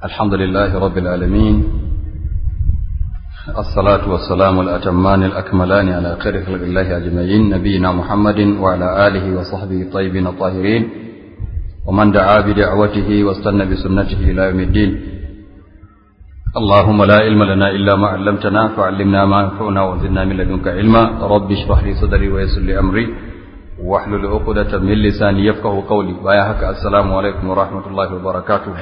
الحمد لله رب العالمين الصلاة والسلام الأتمان الأكملان على خير خلق الله أجمعين نبينا محمد وعلى آله وصحبه الطيبين الطاهرين ومن دعا بدعوته واستنى بسنته إلى يوم الدين اللهم لا علم لنا إلا ما علمتنا فعلمنا ما ينفعنا وزدنا من لدنك علما رب اشرح لي صدري ويسر لي أمري واحلل عقدة من لساني يفقه قولي بايا هكا السلام عليكم ورحمة الله وبركاته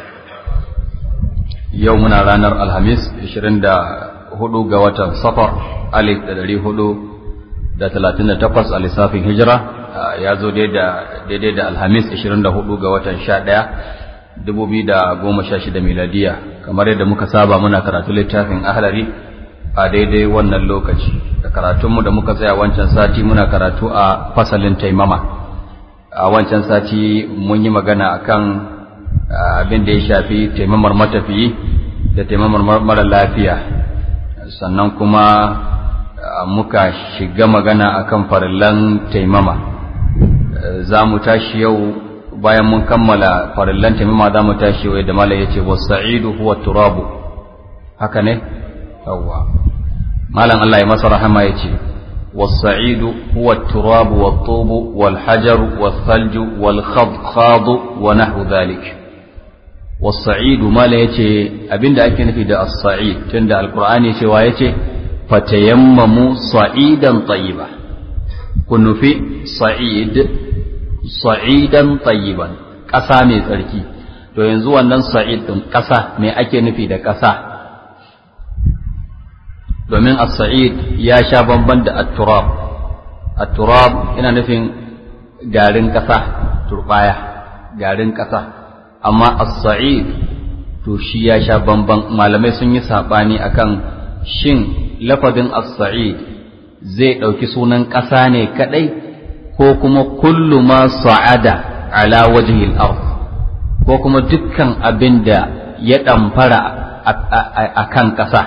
يومنا رانر الخميس 24 ga watan safar alif da dari hudu da talatin da takwas a lissafin hijira ya zo daidai da alhamis 24 ga watan sha ɗaya dubu biyu da goma sha shida miladiya kamar yadda muka saba muna karatu littafin ahlari a daidai wannan lokaci da karatunmu da muka tsaya wancan sati muna karatu a fasalin taimama a wancan sati mun yi magana akan abin da ya shafi taimamar matafiyi da taimamar mara lafiya sannan kuma muka shiga magana akan farillan taimama za mu tashi yau bayan mun kammala farillan taimama za mu tashi yau da mala ya ce wasa'idu huwa turabu haka ne yawwa malam Allah ya masa rahama ya ce wasa'idu huwa turabu wa tubu wal hajaru wal thalju wal khadkhadu wa nahwu dhalik wasa'idu mala ya ce abinda ake nufi da as-sa'id tunda alqur'ani cewa ya ce fatayammamu sa'idan tayyiba kun nufi sa'id sa'idan tayyiban ƙasa mai tsarki to yanzu wannan sa'id din ƙasa me ake nufi da ƙasa domin as-sa'id ya sha bamban da at-turab at-turab yana nufin garin ƙasa turbaya garin ƙasa amma as-sa'id to shi ya sha bamban malamai sun yi sabani akan shin lafazin as-sa'id zai ɗauki sunan ƙasa ne kadai ko kuma kullu ma sa'ada ala wajhi al-ard ko kuma dukkan abin da ya ɗamfara a kan ƙasa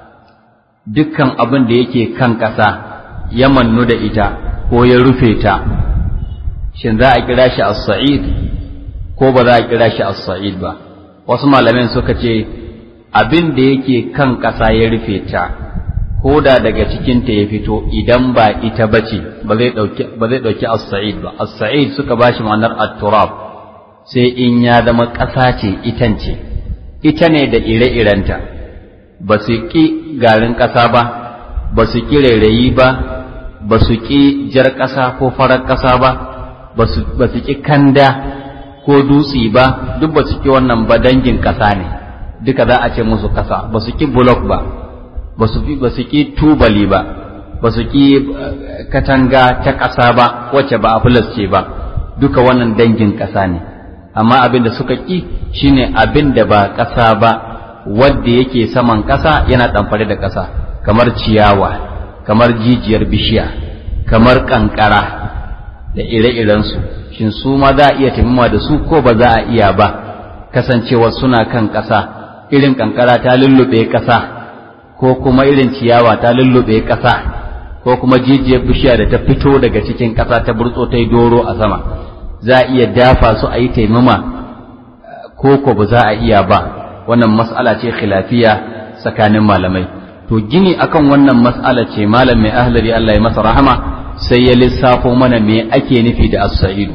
dukkan abin da yake kan ƙasa ya mannu da ita ko ya rufe ta shin za a kira shi as-sa'id ko ba za a kira shi as-sa'id ba wasu malamin suka ce abin da yake kan ƙasa ya rufe ta ko da daga cikinta ya fito idan ba ita bace ba zai dauki ba zai dauki as-sa'id ba as-sa'id suka bashi ma'anar at-turab sai in ya zama ƙasa ce itan ce ita ne da ire-irenta ba su ƙi garin ƙasa ba ba su ƙi rairayi ba ba su ƙi jar ƙasa ko farar ƙasa ba ba su ƙi kanda ko dutse ba duk ba su ƙi wannan ba dangin ƙasa ne duka za a ce musu ƙasa ba su ƙi bulok ba ba su ƙi tubali ba ba su ƙi katanga ta ƙasa ba wacce ba a ce ba duka wannan dangin ƙasa ne amma abin da suka ƙi shine abin da ba ƙasa ba wadda yake saman ƙasa yana ɗamfare da ƙasa kamar ciyawa kamar jijiyar bishiya kamar ƙanƙara da ire-irensu shin su ma za a iya taimama da su ko ba za a iya ba kasancewa suna kan ƙasa irin ƙanƙara ta lullube ƙasa ko kuma irin ciyawa ta lullube ƙasa ko kuma jijiyar bishiya da ta fito daga cikin ƙasa ta burtso ta yi doro a sama za a iya dafa su a yi taimama ko ko ba za a iya ba wannan mas'ala ce khilafiya tsakanin malamai to gini akan wannan mas'ala ce malam mai ahlari Allah ya masa rahama sai ya lissafo mana me ake nufi da as-sa'idu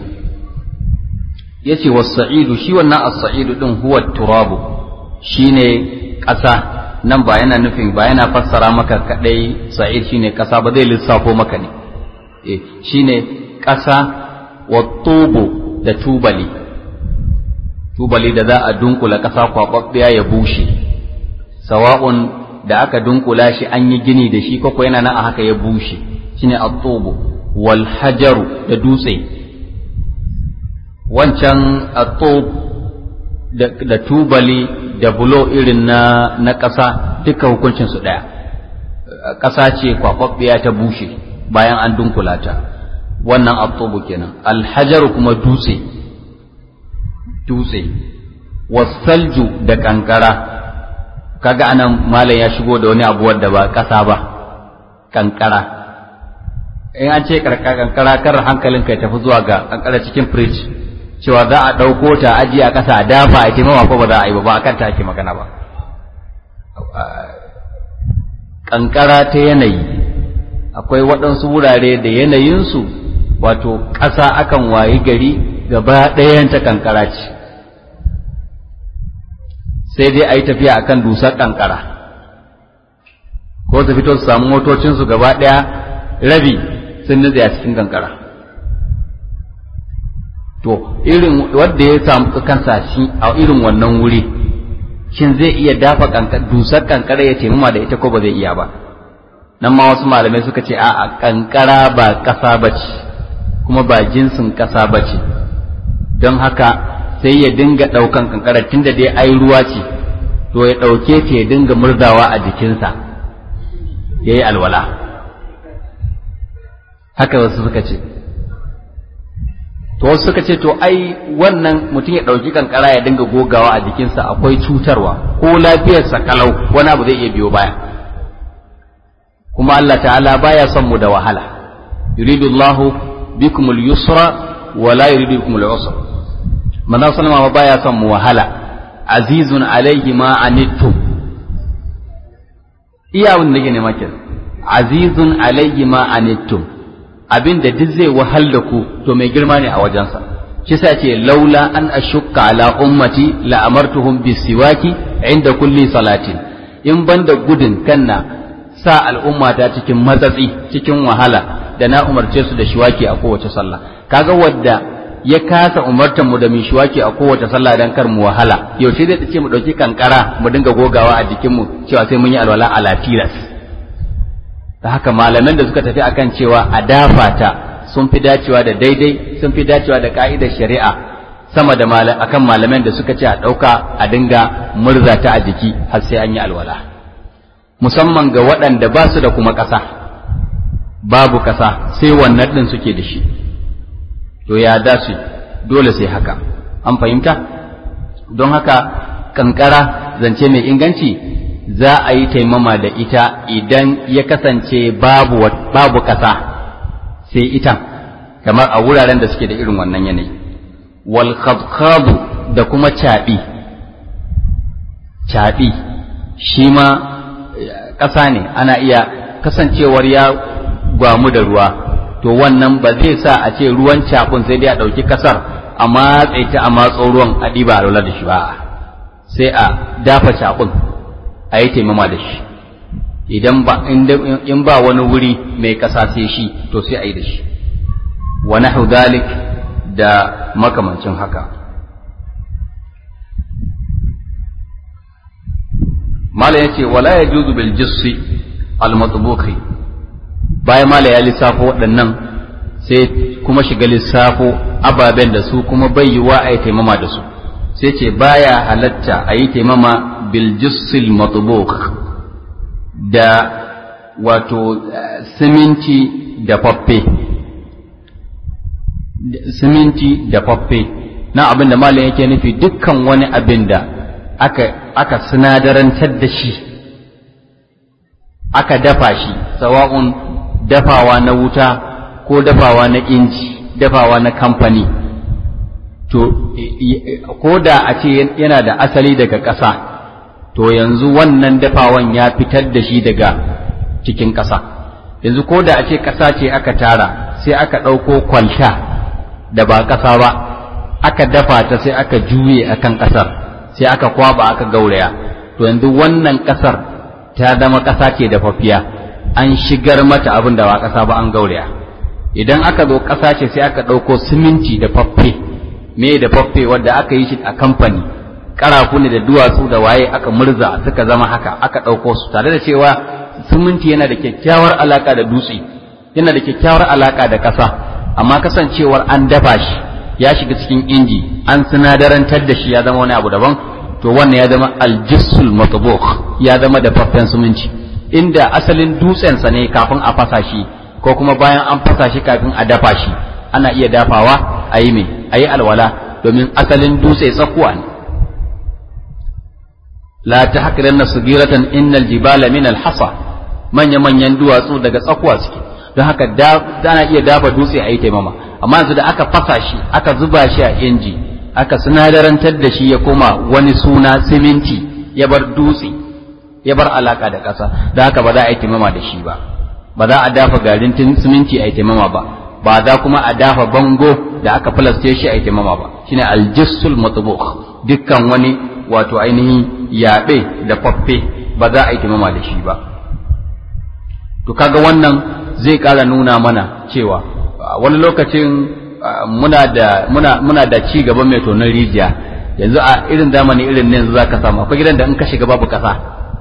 yace was-sa'idu shi wannan as-sa'idu din huwa turabu shine ƙasa nan ba yana nufin ba yana fassara maka kadai sa'id shine kasa ba zai lissafo maka ne eh shine kasa wa tubu da tubali tubali da za a dunkula kasa kwababbiya ya bushe sawa'un da aka dunkula shi an yi gini da shi koko yana nan a haka ya bushe shine at-tubu wal hajaru da dutse wancan at-tub da tubali da bulo irin na na ƙasa duka hukuncin su ɗaya ƙasa ce kwakwabbiya ta bushe bayan an dunkula ta wannan atubu kenan alhajaru kuma dutse dutse wasalju da kankara kaga anan malam ya shigo da wani abu wadda ba ƙasa ba kankara in an ce kankara kar hankalinka ya tafi zuwa ga kankara cikin fridge cewa za a ɗauko ta aji a ƙasa a dafa a taimama ko ba za a yi ba ba a kan ta ake magana ba ƙanƙara ta yanayi akwai waɗansu wurare da yanayinsu wato ƙasa akan wayi gari gaba ɗayan ta ƙanƙara ce sai dai a yi tafiya akan dusar ƙanƙara ko su fito su samu motocinsu gaba ɗaya rabi sun nutse a cikin ƙanƙara to irin wanda ya samu kansa shi a irin wannan wuri shin zai iya dafa dusar kankara ya taimama da ita ko ba zai iya ba nan ma wasu malamai suka ce a kankara ba ƙasa ba ce kuma ba jinsin ƙasa ba ce don haka sai ya dinga ɗaukan kankara tunda dai ai ruwa ce to ya ɗauke ta ya dinga murzawa a jikinsa ya yi alwala haka wasu suka ce to wasu suka ce to ai wannan mutum ya ɗauki kankara ya dinga gogawa a jikinsa akwai cutarwa ko lafiyarsa kalau wani abu zai iya biyo baya kuma Allah ta'ala baya son mu da wahala yuridu Allah bikum al-yusra wa la yuridu bikum al-usra manzo sallama baya son mu wahala azizun alayhi ma anittum iya wanda nake nema kenan azizun alayhi ma anittum abin da duk zai wahal da ku to mai girma ne a wajensa shi sa ce laula an ashukka ala ummati la amartuhum bisiwaki inda kulli salatin in banda gudun kanna sa al'umma ta cikin matsatsi cikin wahala da na umarce su da shiwaki a kowace sallah kaga wadda ya kasa umartar mu da mu shiwaki a kowace sallah dan kar mu wahala yaushe zai ce mu dauki kankara mu dinga gogawa a jikin mu cewa sai mun yi alwala ala tilas da haka malaman da suka tafi akan cewa a dafa ta sun fi dacewa da daidai sun fi dacewa da ka'idar shari'a sama da akan malaman da suka ce a ɗauka a dinga murza ta a jiki har sai an yi alwala musamman ga waɗanda ba su da kuma ƙasa babu ƙasa sai wannan ɗin suke da shi to ya da su dole sai haka an fahimta don haka kankara zance mai inganci za a yi taimama da ita idan ya kasance babu babu ƙasa sai itan kamar a wuraren da suke da irin wannan yanayi wal khadkhadu da kuma caɓi caɓi shi ma ƙasa ne ana iya kasancewar ya gwamu da ruwa to wannan ba zai sa a ce ruwan caɓun sai dai a ɗauki ƙasar a matse ta a matso ruwan a ɗiba a da shi ba sai a dafa caɓun a yi taimama da shi idan ba in ba wani wuri mai ƙasa sai shi to sai a yi da shi wa nahu dalik da makamancin haka mala yace wala yajuzu bil jissi al matbuqi bayan mala ya lissafo waɗannan sai kuma shiga lissafo ababen da su kuma bai yiwa a yi taimama da su sai ce baya halatta a yi taimama biljissil matubuk da wato siminti da faffe siminti da faffe na abin da malam yake nufi dukkan wani abin da aka aka sinadarantar da shi aka dafa shi sawa'un dafawa na wuta ko dafawa na inji dafawa na kamfani to ko da a ce yana da asali daga ƙasa to yanzu wannan dafawan ya fitar da shi daga cikin ƙasa yanzu ko da a ce ƙasa ce aka tara sai aka ɗauko kwalta da ba ƙasa ba aka dafa ta sai aka juye akan ƙasar sai aka kwaba aka gauraya to yanzu wannan ƙasar ta zama ƙasa ce da fafiya an shigar mata abin da ba ƙasa ba an gauraya idan aka zo ƙasa ce sai aka ɗauko siminti da faffe me da faffe wadda aka yi shi a kamfani karafu ne da duwatsu da waye aka murza suka zama haka aka ɗauko su tare da cewa siminti yana da kyakkyawar alaka da dutse yana da kyakkyawar alaka da ƙasa amma kasancewar an dafa shi ya shiga cikin inji an sinadarantar da shi ya zama wani abu daban to wannan ya zama aljissul matbukh ya zama da faffen siminti inda asalin dutsensa ne kafin a fasa shi ko kuma bayan an fasa shi kafin a dafa shi ana iya dafawa a yi mai a yi alwala domin asalin dutse tsakuwa ne la ta haƙiran na subiratan innal jibala min alhasa manya manyan duwatsu daga tsakuwa suke don haka ana iya dafa dutse a yi taimama amma yanzu da aka fasa shi aka zuba shi a inji aka sinadarantar da shi ya koma wani suna siminti ya bar dutse ya bar alaka da ƙasa da haka ba za a yi taimama da shi ba ba za a dafa garin siminti a yi taimama ba ba za kuma a dafa bango da aka filaste shi a yi taimama ba shine aljissul matbukh dukkan wani wato ainihin yaɓe da faffe ba za a yi taimama da shi ba to kaga wannan zai ƙara nuna mana cewa wani lokacin muna da muna muna da ci gaba mai tonon rijiya yanzu a irin zamani irin ne yanzu zaka samu akwai gidan da in ka shiga babu kasa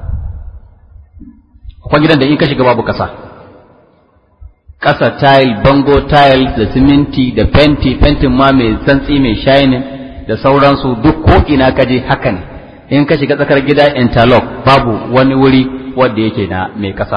akwai gidan da in ka shiga babu kasa kasa tile bango tile da siminti da fenti fentin ma mai santsi mai shining da sauransu duk ko ina ka je haka ne in ka shiga tsakar gida interlock babu wani wuri wanda yake na mai kasa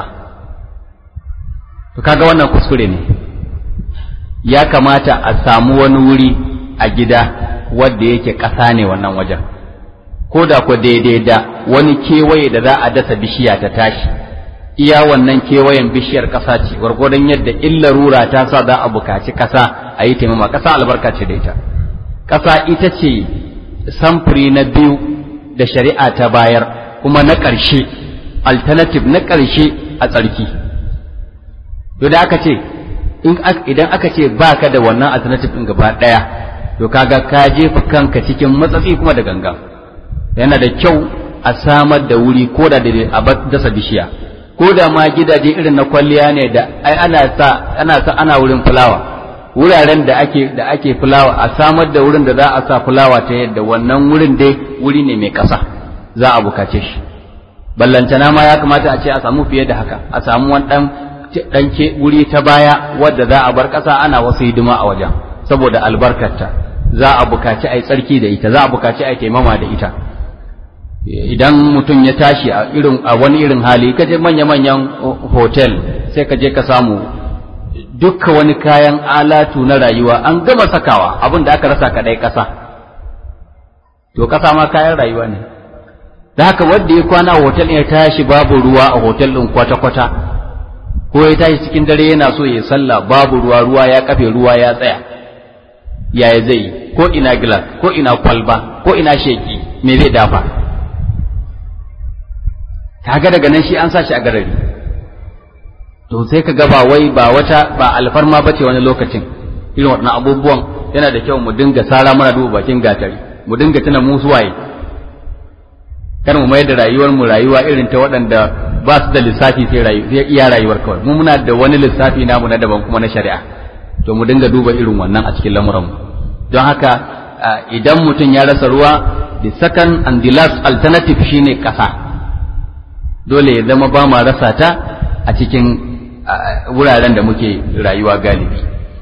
to kaga wannan kuskure ne ya kamata a samu wani wuri a gida wadda yake ƙasa ne wannan wajen ko da ku daidai da wani kewaye da za a dasa bishiya ta tashi iya wannan kewayen bishiyar ƙasa ce gwargwadon yadda illa rura ta sa za a bukaci ƙasa a yi taimama ƙasa albarka ce da ita ƙasa ita ce samfuri na biyu da shari'a ta bayar kuma na ƙarshe alternative na ƙarshe a tsarki to da aka ce idan aka ce ba ka da wannan alternative ɗin gaba ɗaya to kaga ka jefa kanka cikin matsatsi kuma da ganga yana da kyau a samar da wuri ko da a dasa bishiya ko da ma gidaje irin na kwalliya ne da ai ana sa ana sa ana wurin fulawa wuraren da ake da ake fulawa a samar da wurin da za a sa fulawa ta yadda wannan wurin dai wuri ne mai ƙasa za a bukace shi ballantana ma ya kamata a ce a samu fiye da haka a samu wani ɗan ɗanke wuri ta baya wadda za a bar ƙasa ana wasu hidima a wajen saboda albarkarta za a bukaci a yi tsarki da ita za a bukaci a yi taimama da ita idan mutum ya tashi a irin a wani irin hali ka je manya-manyan hotel sai ka je ka samu dukka wani kayan alatu na rayuwa an gama sakawa abin da aka rasa kaɗai ƙasa to ƙasa ma kayan rayuwa ne da haka wanda ya kwana hotel ya tashi babu ruwa a hotel ɗin kwata-kwata ko ya tashi cikin dare yana so ya sallah babu ruwa ruwa ya kafe ruwa ya tsaya yaya zai yi ko ina gilas ko ina kwalba ko ina sheki me zai dafa kaga daga nan shi an sa shi a garari to sai ka ga ba wai ba wata ba alfarma bace wani lokacin irin waɗannan abubuwan yana da kyau mu dinga sara mana duba bakin gatari mu dinga tuna mu suwaye kar mu mayar da rayuwar mu rayuwa irin ta waɗanda ba su da lissafi sai rayu sai iya rayuwar kawai mu muna da wani lissafi namu na daban kuma na shari'a to mu dinga duba irin wannan a cikin lamuran mu don haka idan mutum ya rasa ruwa the second and the last alternative shine ƙasa dole ya zama ba ma rasa ta a cikin wuraren da muke rayuwa galibi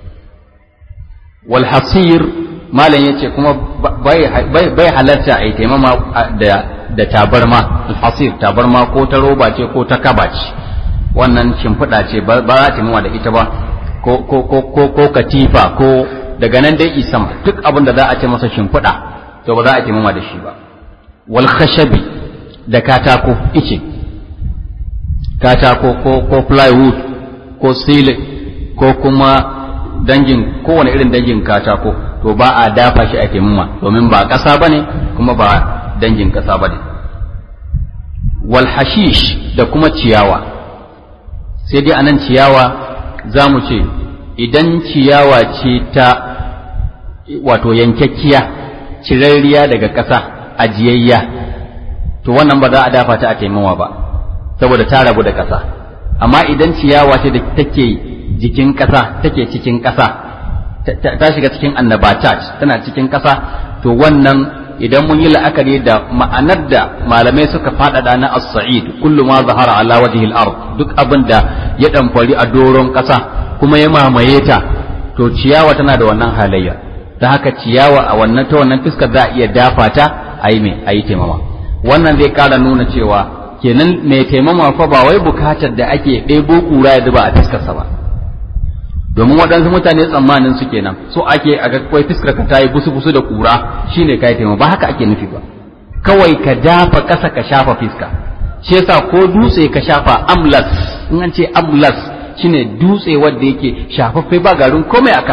wal hasir malam yace kuma bai halarta a yi taimama da da tabarma alhasir tabarma ko ta roba ce ko ta kaba ce wannan shimfiɗa ce ba za ta da ita ba ko ko ko ko ko katifa ko daga nan dai isama duk abin da za a ce masa shimfiɗa to ba za a taimama da shi ba wal khashabi da katako ice katako ko ko plywood ko sile ko kuma dangin kowane irin dangin katako to ba a dafa shi a taimama domin ba ƙasa bane kuma ba dangin ƙasa ba ne wal hashish da kuma ciyawa sai dai anan ciyawa za mu ce idan ciyawa ce ta wato yankakkiya cirarriya daga ƙasa ajiyayya to wannan ba za a dafa ta a taimawa ba saboda ta rabu da ƙasa amma idan ciyawa ce da take jikin ƙasa take cikin ƙasa ta shiga cikin annabatat tana cikin ƙasa to wannan idan mun yi la'akari da ma'anar da malamai suka faɗaɗa na as-sa'id kullu ma zahara ala wajhil ard duk abin da ya ɗamfari a doron ƙasa kuma ya mamaye ta to ciyawa tana da wannan halayya ta haka ciyawa a wannan ta wannan fiskar za a iya dafa ta a yi mai a yi taimama wannan zai ƙara nuna cewa kenan mai taimama fa ba wai bukatar da ake ɗebo ƙura ya zuba a fiskarsa ba domin waɗansu mutane tsammanin su kenan so ake a ga kawai fiskar ka ta yi busu busu da ƙura shine ka yi taimama ba haka ake nufi ba kawai ka dafa ƙasa ka shafa fiska shi yasa ko dutse ka shafa amlas in an ce amlas shine dutse wanda yake shafaffe ba garin komai a kansa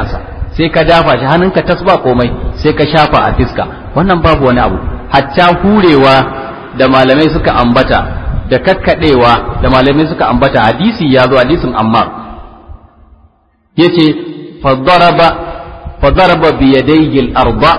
sai ka dafa shi hannunka tas ba komai sai ka shafa a fiska wannan babu wani abu hatta hurewa da malamai suka ambata da kakkadewa da malamai suka ambata hadisi ya zo hadisin ammar yace fadaraba fadaraba bi yadayhi al-arba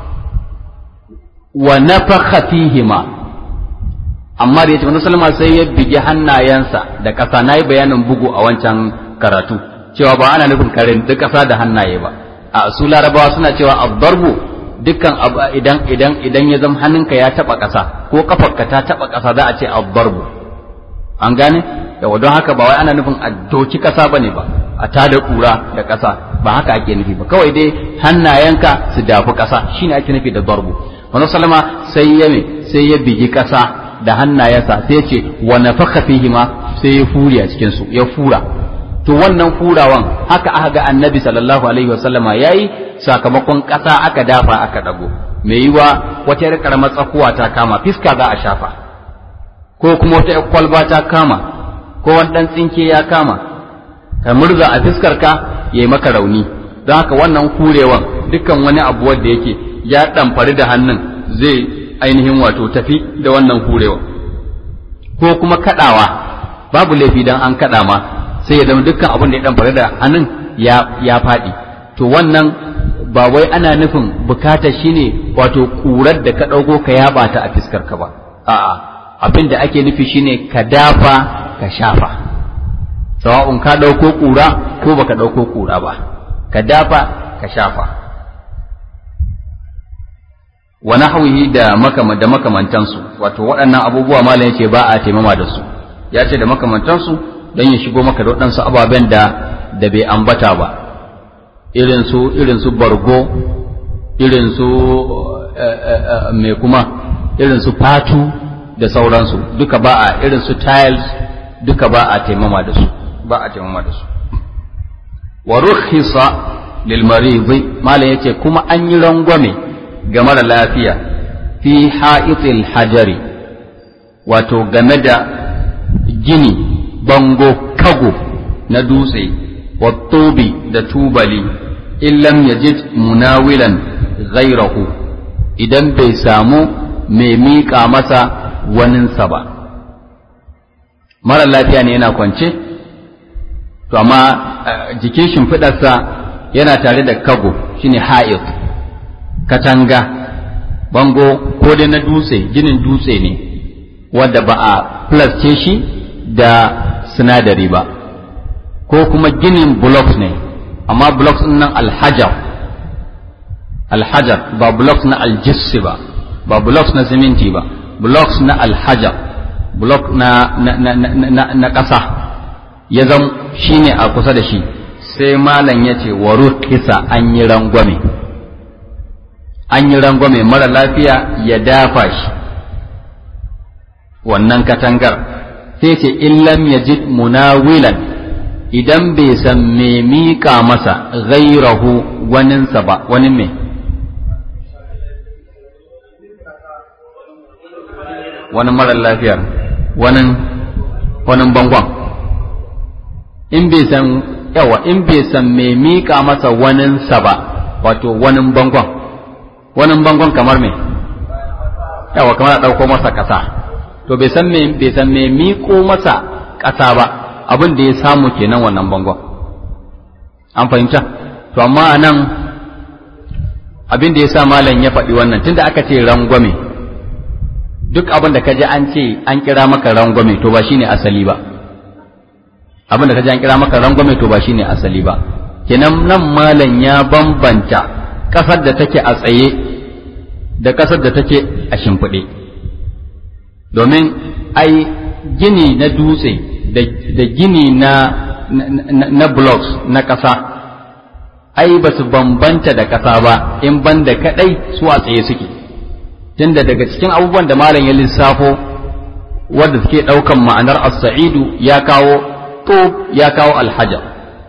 wa nafakha fihima amma da yace manzo sallama sai ya bigi hannayensa da ƙasa nayi bayanin bugu a wancan karatu cewa ba ana nufin karin duk ƙasa da hannaye ba a su larabawa suna cewa ad-darbu dukkan idan idan idan ya zama hannunka ya taba ƙasa ko kafarka ta taba ƙasa za a ce ad-darbu an gane yawa don haka ba wai ana nufin a doki ƙasa bane ba a tada kura da ƙasa ba haka ake nufi ba kawai dai hannayenka su dafi ƙasa shine ake nufi da darbu manzo sallama sai ya me sai ya bigi ƙasa da hannayensa sai ce wa nafakha fihi ma sai ya furi a cikin su ya fura to wannan furawan haka aka ga annabi sallallahu alaihi wasallama yayi sakamakon ƙasa aka dafa aka dago mai yiwa wata yar karamar tsakuwa ta kama fiska za a shafa ko kuma wata yar kwalba ta kama ko wani dan tsinke ya kama ka murza a fiskar ka yayi maka rauni don haka wannan kurewan dukkan wani abu wanda yake ya ɗamfari da hannun zai ainihin wato tafi da wannan hurewa ko kuma kaɗawa babu laifi dan an kaɗa ma sai ya zama dukkan abin da ya ɗamfari da hannun ya ya faɗi to wannan ba wai ana nufin bukata shine wato ƙurar da ka ɗauko ka yaba ta a fiskar ka ba a'a abin da ake nufi shine ka dafa ka shafa sawa'un ka ɗauko ƙura ko baka ɗauko ƙura ba ka dafa ka shafa wa nahwihi da makama da makamantansu wato waɗannan abubuwa malam yace ba a taimama da su ya ce da makamantansu don ya shigo maka da waɗansu ababen da da bai ambata ba irin su irin su bargo irin su mai kuma irin su fatu da sauransu duka ba a irin su tiles duka ba a taimama da su ba a taimama da su wa rukhisa lil maridi malam yace kuma an yi rangwame ga mara lafiya fi ha'itil hajari wato game da gini bango kago na dutse wattobi da tubali illam yajid munawilan ghairahu idan bai samu mai miƙa masa waninsa ba mara lafiya ne yana kwance to amma jikin shimfiɗarsa yana tare da kago shine ha'it katanga bango ko dai na dutse ginin dutse ne wanda ba a plasce shi da sinadari ba ko kuma ginin blocks ne amma blocks nan alhajar alhajar ba blocks na aljissi ba ba blocks na siminti ba blocks na alhajar block na na na na, na ƙasa ya zam shine a kusa da shi sai malam ya ce wa kisa an yi rangwame an yi rangwame mara lafiya ya dafa shi wannan katangar sai ce illam yajid munawilan idan bai san me miƙa masa ghairahu waninsa ba wani me wani mara lafiyar wani wani bangon in bai san yawa in bai san me miƙa masa waninsa ba wato wani bangon wani bangon kamar me yawa kamar a ɗauko masa ƙasa to bai san me bai san me miƙo masa ƙasa ba abin da ya samu kenan wannan bangon an fahimta to amma a nan abin da ya sa malam ya faɗi wannan tunda aka ce rangwame duk abin da ka ji an ce an kira maka rangwame to ba shine asali ba abin da ka ji an kira maka rangwame to ba shine asali ba kenan nan malam ya bambanta ƙasar da take a tsaye da ƙasar da take a shimfiɗe domin ai gini na dutse da gini na na blocks na ƙasa ai ba su bambanta da ƙasa ba in banda kaɗai su a tsaye suke tunda daga cikin abubuwan da malam ya lissafo wanda suke ɗaukan ma'anar as-sa'idu ya kawo to ya kawo alhajar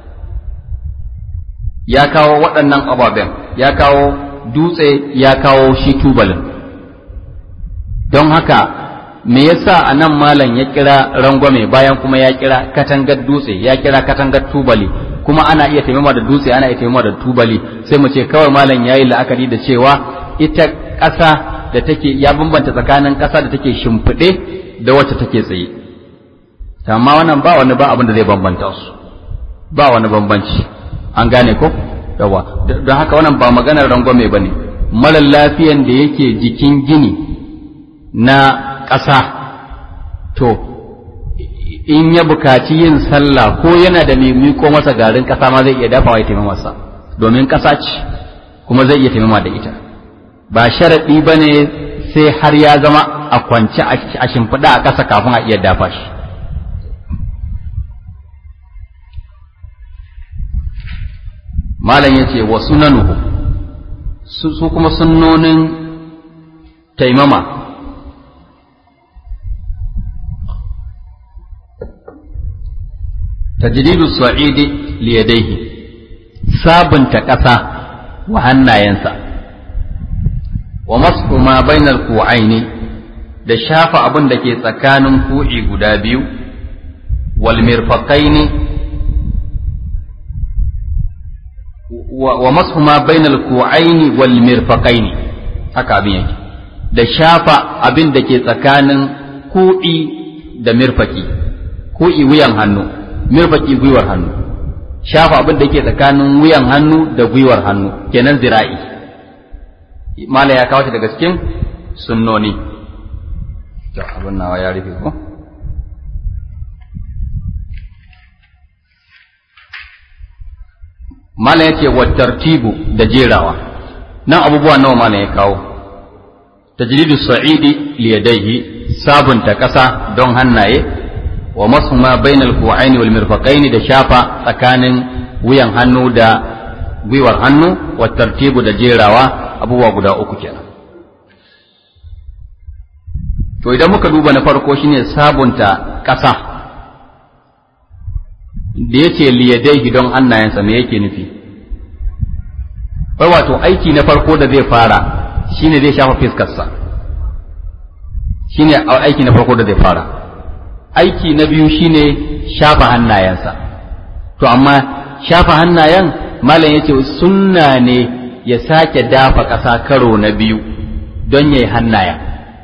ya kawo waɗannan ababen ya kawo dutse ya kawo shi tubalin don haka me yasa a nan malam ya kira rangwame bayan kuma ya kira katangar dutse ya kira katangar tubali kuma ana iya taimama da dutse ana iya taimama da tubali sai mu ce kawai malam yayi la'akari da cewa ita ƙasa da take ya bambanta tsakanin ƙasa da take shimfiɗe da wacce take tsaye amma wannan ba wani ba abin da zai bambanta su ba wani bambanci an gane ko yawa don haka wannan ba maganar rangwame ba ne mara lafiyan da yake jikin gini na ƙasa to in ya bukaci yin sallah ko yana da mai miko masa garin ƙasa ma zai iya dafawa ya taimama masa domin ƙasa ce kuma zai iya taimama da ita ba sharaɗi ba ne sai har ya zama a kwance a shimfiɗa a ƙasa kafin a iya dafa shi malam ya ce wa sunanuhu su kuma sunnonin taimama tajridu sa'idi liyadaihi sabunta ƙasa wa hannayensa wa masu ma bainal ku'aini da shafa abin da ke tsakanin ku'i guda biyu wal mirfaqaini wa masu ma bainal ku'aini wal mirfaqaini haka abin yake da shafa abin da ke tsakanin ku'i da mirfaki ku'i wuyan hannu mirfaki gwiwar hannu shafa abin da ke tsakanin wuyan hannu da gwiwar hannu kenan zira'i mala ya kawo shi daga cikin sunnoni to abin nawa ya rufe ko mala ya ce wa tartibu da jerawa nan abubuwa nawa mala ya kawo tajridu sa'idi liyadaihi sabunta ƙasa don hannaye wa masu ma bainal ku'aini wal mirfaqaini da shafa tsakanin wuyan hannu da gwiwar hannu wa tartibu da jerawa abubuwa guda uku kenan to idan muka duba na farko shine sabunta ƙasa da yace liyadaihi don hannayensa me yake nufi wai wato aiki na farko da zai fara shine zai shafa fiskarsa shine aiki na farko da zai fara aiki na biyu shine shafa hannayensa to amma shafa hannayen malam yace sunna ne ya sake dafa ƙasa karo na biyu don yayi hannayen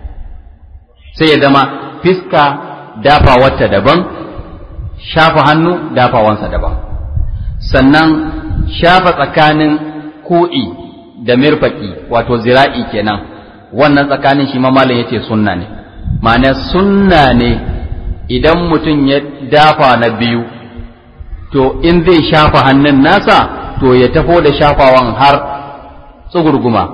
sai ya zama fiska dafa wata daban shafa hannu dafawansa daban sannan shafa tsakanin ko'i da mirfaki wato zira'i kenan wannan tsakanin shi ma malam yace sunna ne ma'ana sunna ne idan mutum ya dafa na biyu to in zai shafa hannun nasa to ya tafo da shafawan har tsugurguma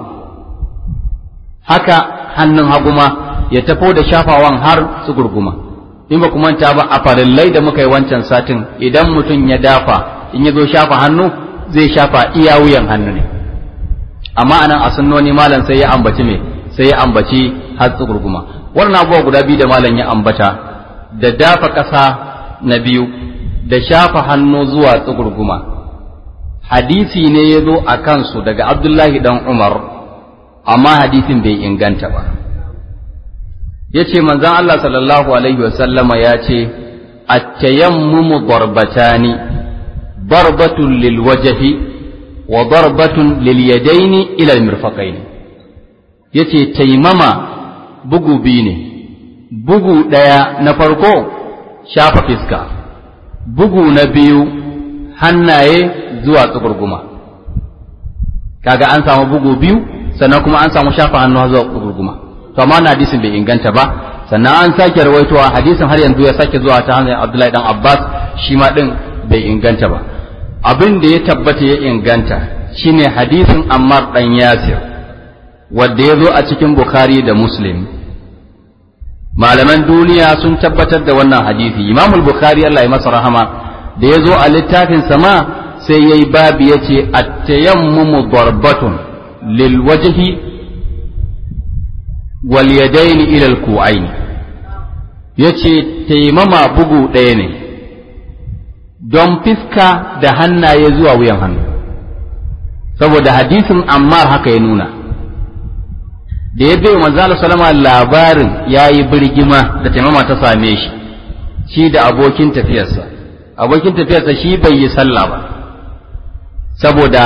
haka hannun haguma ya tafo da shafawan har tsugurguma in ba manta ba a farillai da muka yi wancan satin idan mutum ya dafa in ya zo shafa hannu zai shafa iya wuyan hannu ne amma anan a sunnoni malam sai ya ambaci me sai ya ambaci har tsugurguma wannan abubuwa guda biyu da malam ya ambata da dafa ƙasa na biyu da shafa hannu zuwa tsugurguma hadisi ne ya zo a kansu daga abdullahi dan umar amma hadisin bai inganta ba ya ce manzan Allah sallallahu alaihi wasallama ya ce attayammumu darbatani darbatun lil wajhi wa darbatun lil yadaini ila al mirfaqaini yace taimama bugu biyu ne bugu ɗaya na farko shafa fiska bugu na biyu hannaye zuwa tsugurguma kaga an samu bugu biyu sannan kuma an samu shafa hannu zuwa tsugurguma to amma na hadisin bai inganta ba sannan an sake rawaitowa hadisin har yanzu ya sake zuwa ta hanyar Abdullahi dan Abbas shi ma din bai inganta ba abin da ya tabbata ya inganta shine hadisin Ammar dan Yasir wanda ya zo a cikin Bukhari da Muslim malaman duniya sun tabbatar da wannan hadisi Imam Bukhari Allah ya masa rahama da ya zo a littafin sama sai yayi babu yace at-tayammumu darbatun lil wajhi wal yadaini ila al ku'ain yace taimama bugu ɗaya ne don fiska da hannaye zuwa wuyan hannu saboda hadisin Ammar haka ya nuna da ya bai manzo Allah sallama labarin yayi birgima da taimama ta same shi shi da abokin tafiyarsa abokin tafiyarsa shi bai yi sallah ba saboda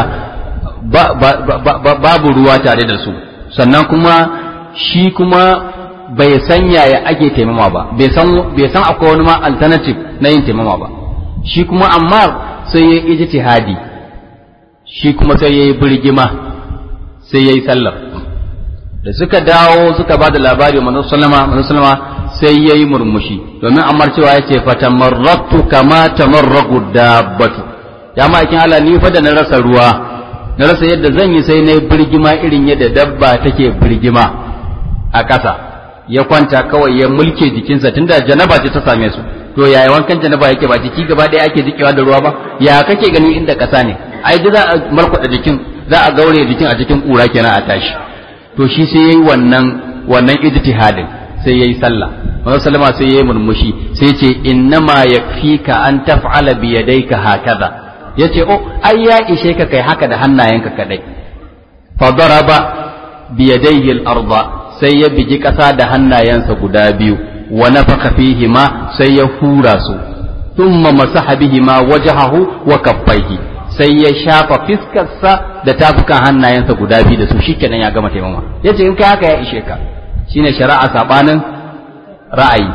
babu ruwa tare da su sannan kuma shi kuma bai san yaya ake taimama ba bai san akwai wani ma alternative na yin taimama ba shi kuma ammar sai ya yi ijtihadi shi kuma sai ya yi birgima sai ya yi sallar da suka dawo suka ba da labari manzo sallama sai ya yi murmushi domin ammar cewa ya ce fatamarratu kama tamarragu dabbatu ya ma'aikin Allah ni fa da na rasa ruwa na rasa yadda zan yi sai na yi birgima irin yadda dabba take birgima a ƙasa ya kwanta kawai ya mulke jikinsa tunda janaba ce ta same su to yaya wankan janaba yake ba jiki gaba ɗaya ake jikewa da ruwa ba ya kake ganin inda ƙasa ne ai da za a markwada jikin za a gaure jikin a cikin ƙura kenan a tashi to shi sai yayi wannan wannan ijtihadin sai yayi sallah Manzo sallama sai yayi murmushi sai ce innama yakfika an taf'ala bi yadayka hakaza yace oh ai ya ishe ka kai haka da hannayenka kadai fa daraba bi yadayhi al-arda sai ya bigi ƙasa da hannayensa guda biyu wa nafaka fihi ma sai ya hura su thumma masaha bihi ma wajhahu wa kaffaihi sai ya shafa fiskarsa da tafukan hannayensa guda biyu da su shikenan ya gama taimama yace in kai haka ya ishe ka shine shari'a sabanin ra'ayi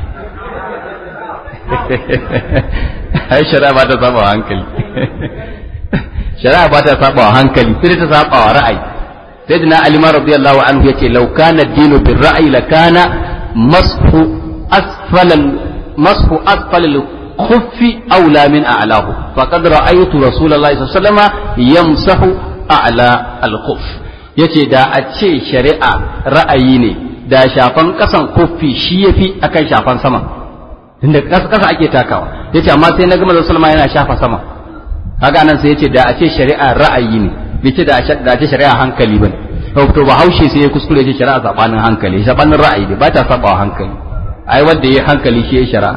ai shari'a ba ta saba hankali shari'a ba ta saba hankali sai ta saba wa ra'ayi sayyidina ali ma radiyallahu anhu yace law kana ad-dinu bir ra'yi la kana mashu asfal mashu asfal al-khuffi awla min a'lahu faqad ra'aytu rasulullahi sallallahu alaihi wasallam yamsahu a'la al-khuff yace da a ce shari'a ra'ayi ne da shafan kasan kuffi shi yafi akan shafan sama tunda kasa kasa ake takawa yace amma sai na ga manzon sallama yana shafa sama kaga nan sai yace da a ce shari'a ra'ayi ne bai ce da a ce shari'a hankali bane to ba haushe sai ya kuskure ce shari'a sabanin hankali sabanin ra'ayi ne ba ta saba hankali ai wanda yayi hankali shi ya shari'a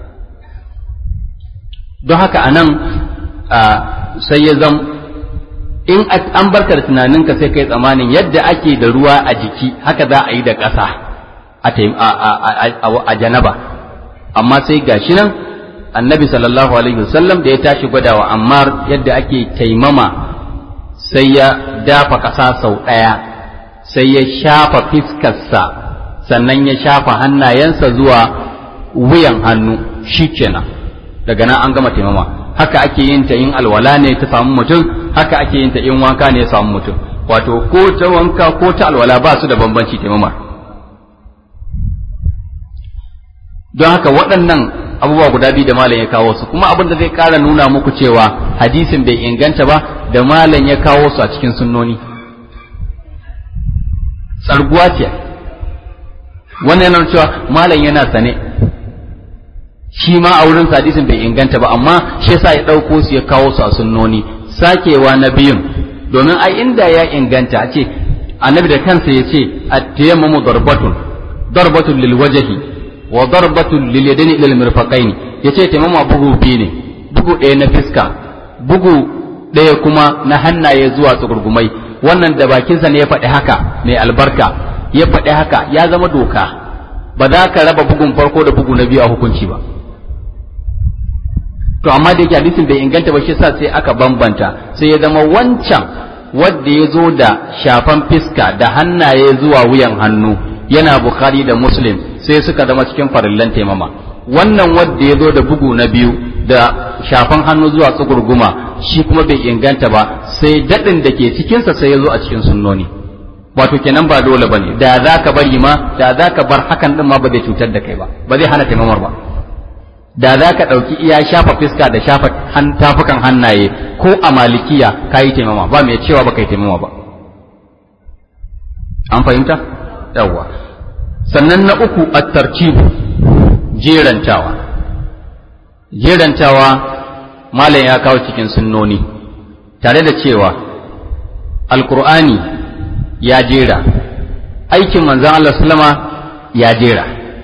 don haka anan sai ya zam in an barka da tunaninka sai kai tsamanin yadda ake da ruwa a jiki haka za a yi da ƙasa a janaba amma sai gashi nan annabi sallallahu alaihi wasallam da ya tashi gwadawa ammar yadda ake taimama sai ya dafa ƙasa sau ɗaya sai ya shafa fiskarsa sannan ya shafa hannayensa zuwa wuyan hannu shikenan daga nan an gama taimama haka ake yin ta in alwala ne ta samu mutum haka ake yin ta in wanka ne ya samu mutum wato ko ta wanka ko ta alwala ba su da bambanci taimama don haka waɗannan abubuwa guda biyu da malam ya kawo su kuma abin da zai ƙara nuna muku cewa hadisin bai inganta ba da malam ya kawo su a cikin sunnoni tsarguwa ce wannan yana cewa malam yana sane shi ma a wurin hadisin bai inganta ba amma shi yasa ya ɗauko su ya kawo su a sunnoni sakewa na biyun domin ai inda ya inganta a ce annabi da kansa ya ce at-tayammumu darbatun darbatun lil wajhi wa darbatun lil yadaini ila al-mirfaqaini yace taimama bugu biyu ne bugu ɗaya na fiska bugu ɗaya kuma na hannaye zuwa tsugurgumai wannan da bakinsa ne ya faɗi haka mai albarka ya faɗi haka ya zama doka ba za ka raba bugun farko da bugu na biyu a hukunci ba to amma da yake hadisin bai inganta ba shi sa sai aka bambanta sai ya zama wancan wanda ya zo da shafan fiska da hannaye zuwa wuyan hannu yana bukhari da muslim sai suka zama cikin farillan taimama wannan wanda ya zo da bugu na biyu da shafan hannu zuwa tsugurguma shi kuma bai inganta ba sai daɗin da ke cikinsa sai ya zo a cikin sunnoni wato kenan ba dole ba ne da za ka bari ma da za ka bar hakan ɗin ma ba zai cutar da kai ba ba zai hana taimamar ba da za ka ɗauki iya shafa fiska da shafa tafukan hannaye ko a malikiya ka yi taimama ba mai cewa ba ka yi taimama ba an fahimta yawwa sannan na uku a tartibu jerantawa jerantawa malam ya kawo cikin sunnoni tare da cewa alkur'ani ya jera aikin manzan Allah sallama ya jera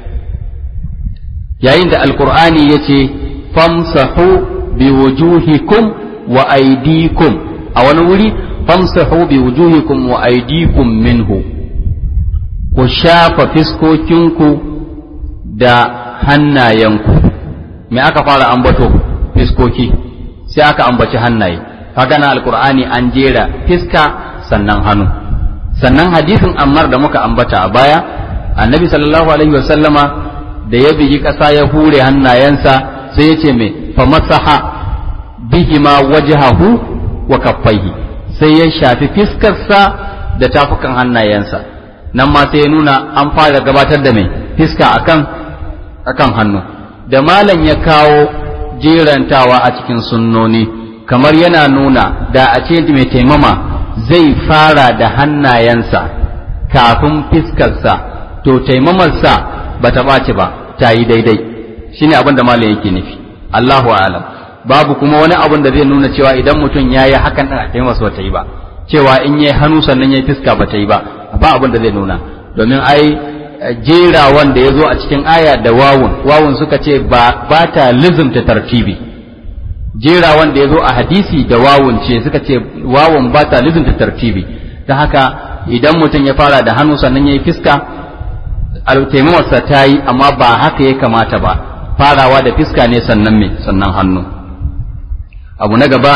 yayin da alkur'ani ya ce famsahu bi wujuhikum wa aidikum a wani wuri famsahu bi wujuhikum wa aidikum minhu ku shafa fiskokinku da hannayenku me aka fara ambato fiskoki sai aka ambaci hannaye haka na alkur'ani an jera fiska sannan hannu sannan hadisin ammar da muka ambata a baya annabi sallallahu alaihi wasallama da ya bigi ƙasa ya hure hannayensa sai ya ce mai famasaha bihima wajhahu wa kaffaihi sai ya shafi fiskarsa da tafukan hannayensa nan ma sai ya nuna an fara gabatar da mai fiska akan akan hannu da malam ya kawo jerantawa a cikin sunnoni kamar yana nuna da a ce mai taimama zai fara da hannayensa kafin fiskarsa to taimamarsa ba ta ɓaci ba ta yi daidai shine abin da malam yake nufi Allahu a'lam babu kuma wani abin da zai nuna cewa idan mutum ya yi hakan ɗin a taimamarsa ba ta yi ba cewa in ya yi hannu sannan ya yi fiska ba ta yi ba ba abin da zai nuna domin ai jera wanda ya zo a cikin aya da wawun wawun suka ce ba ta lizumta tartibi jera wanda ya zo a hadisi da wawun ce suka ce wawun ba ta lizumta tartibi ta haka idan mutum ya fara da hannu sannan ya yi fiska taimawarsa ta yi amma ba haka ya kamata ba farawa da fiska ne sannan me sannan hannu abu na gaba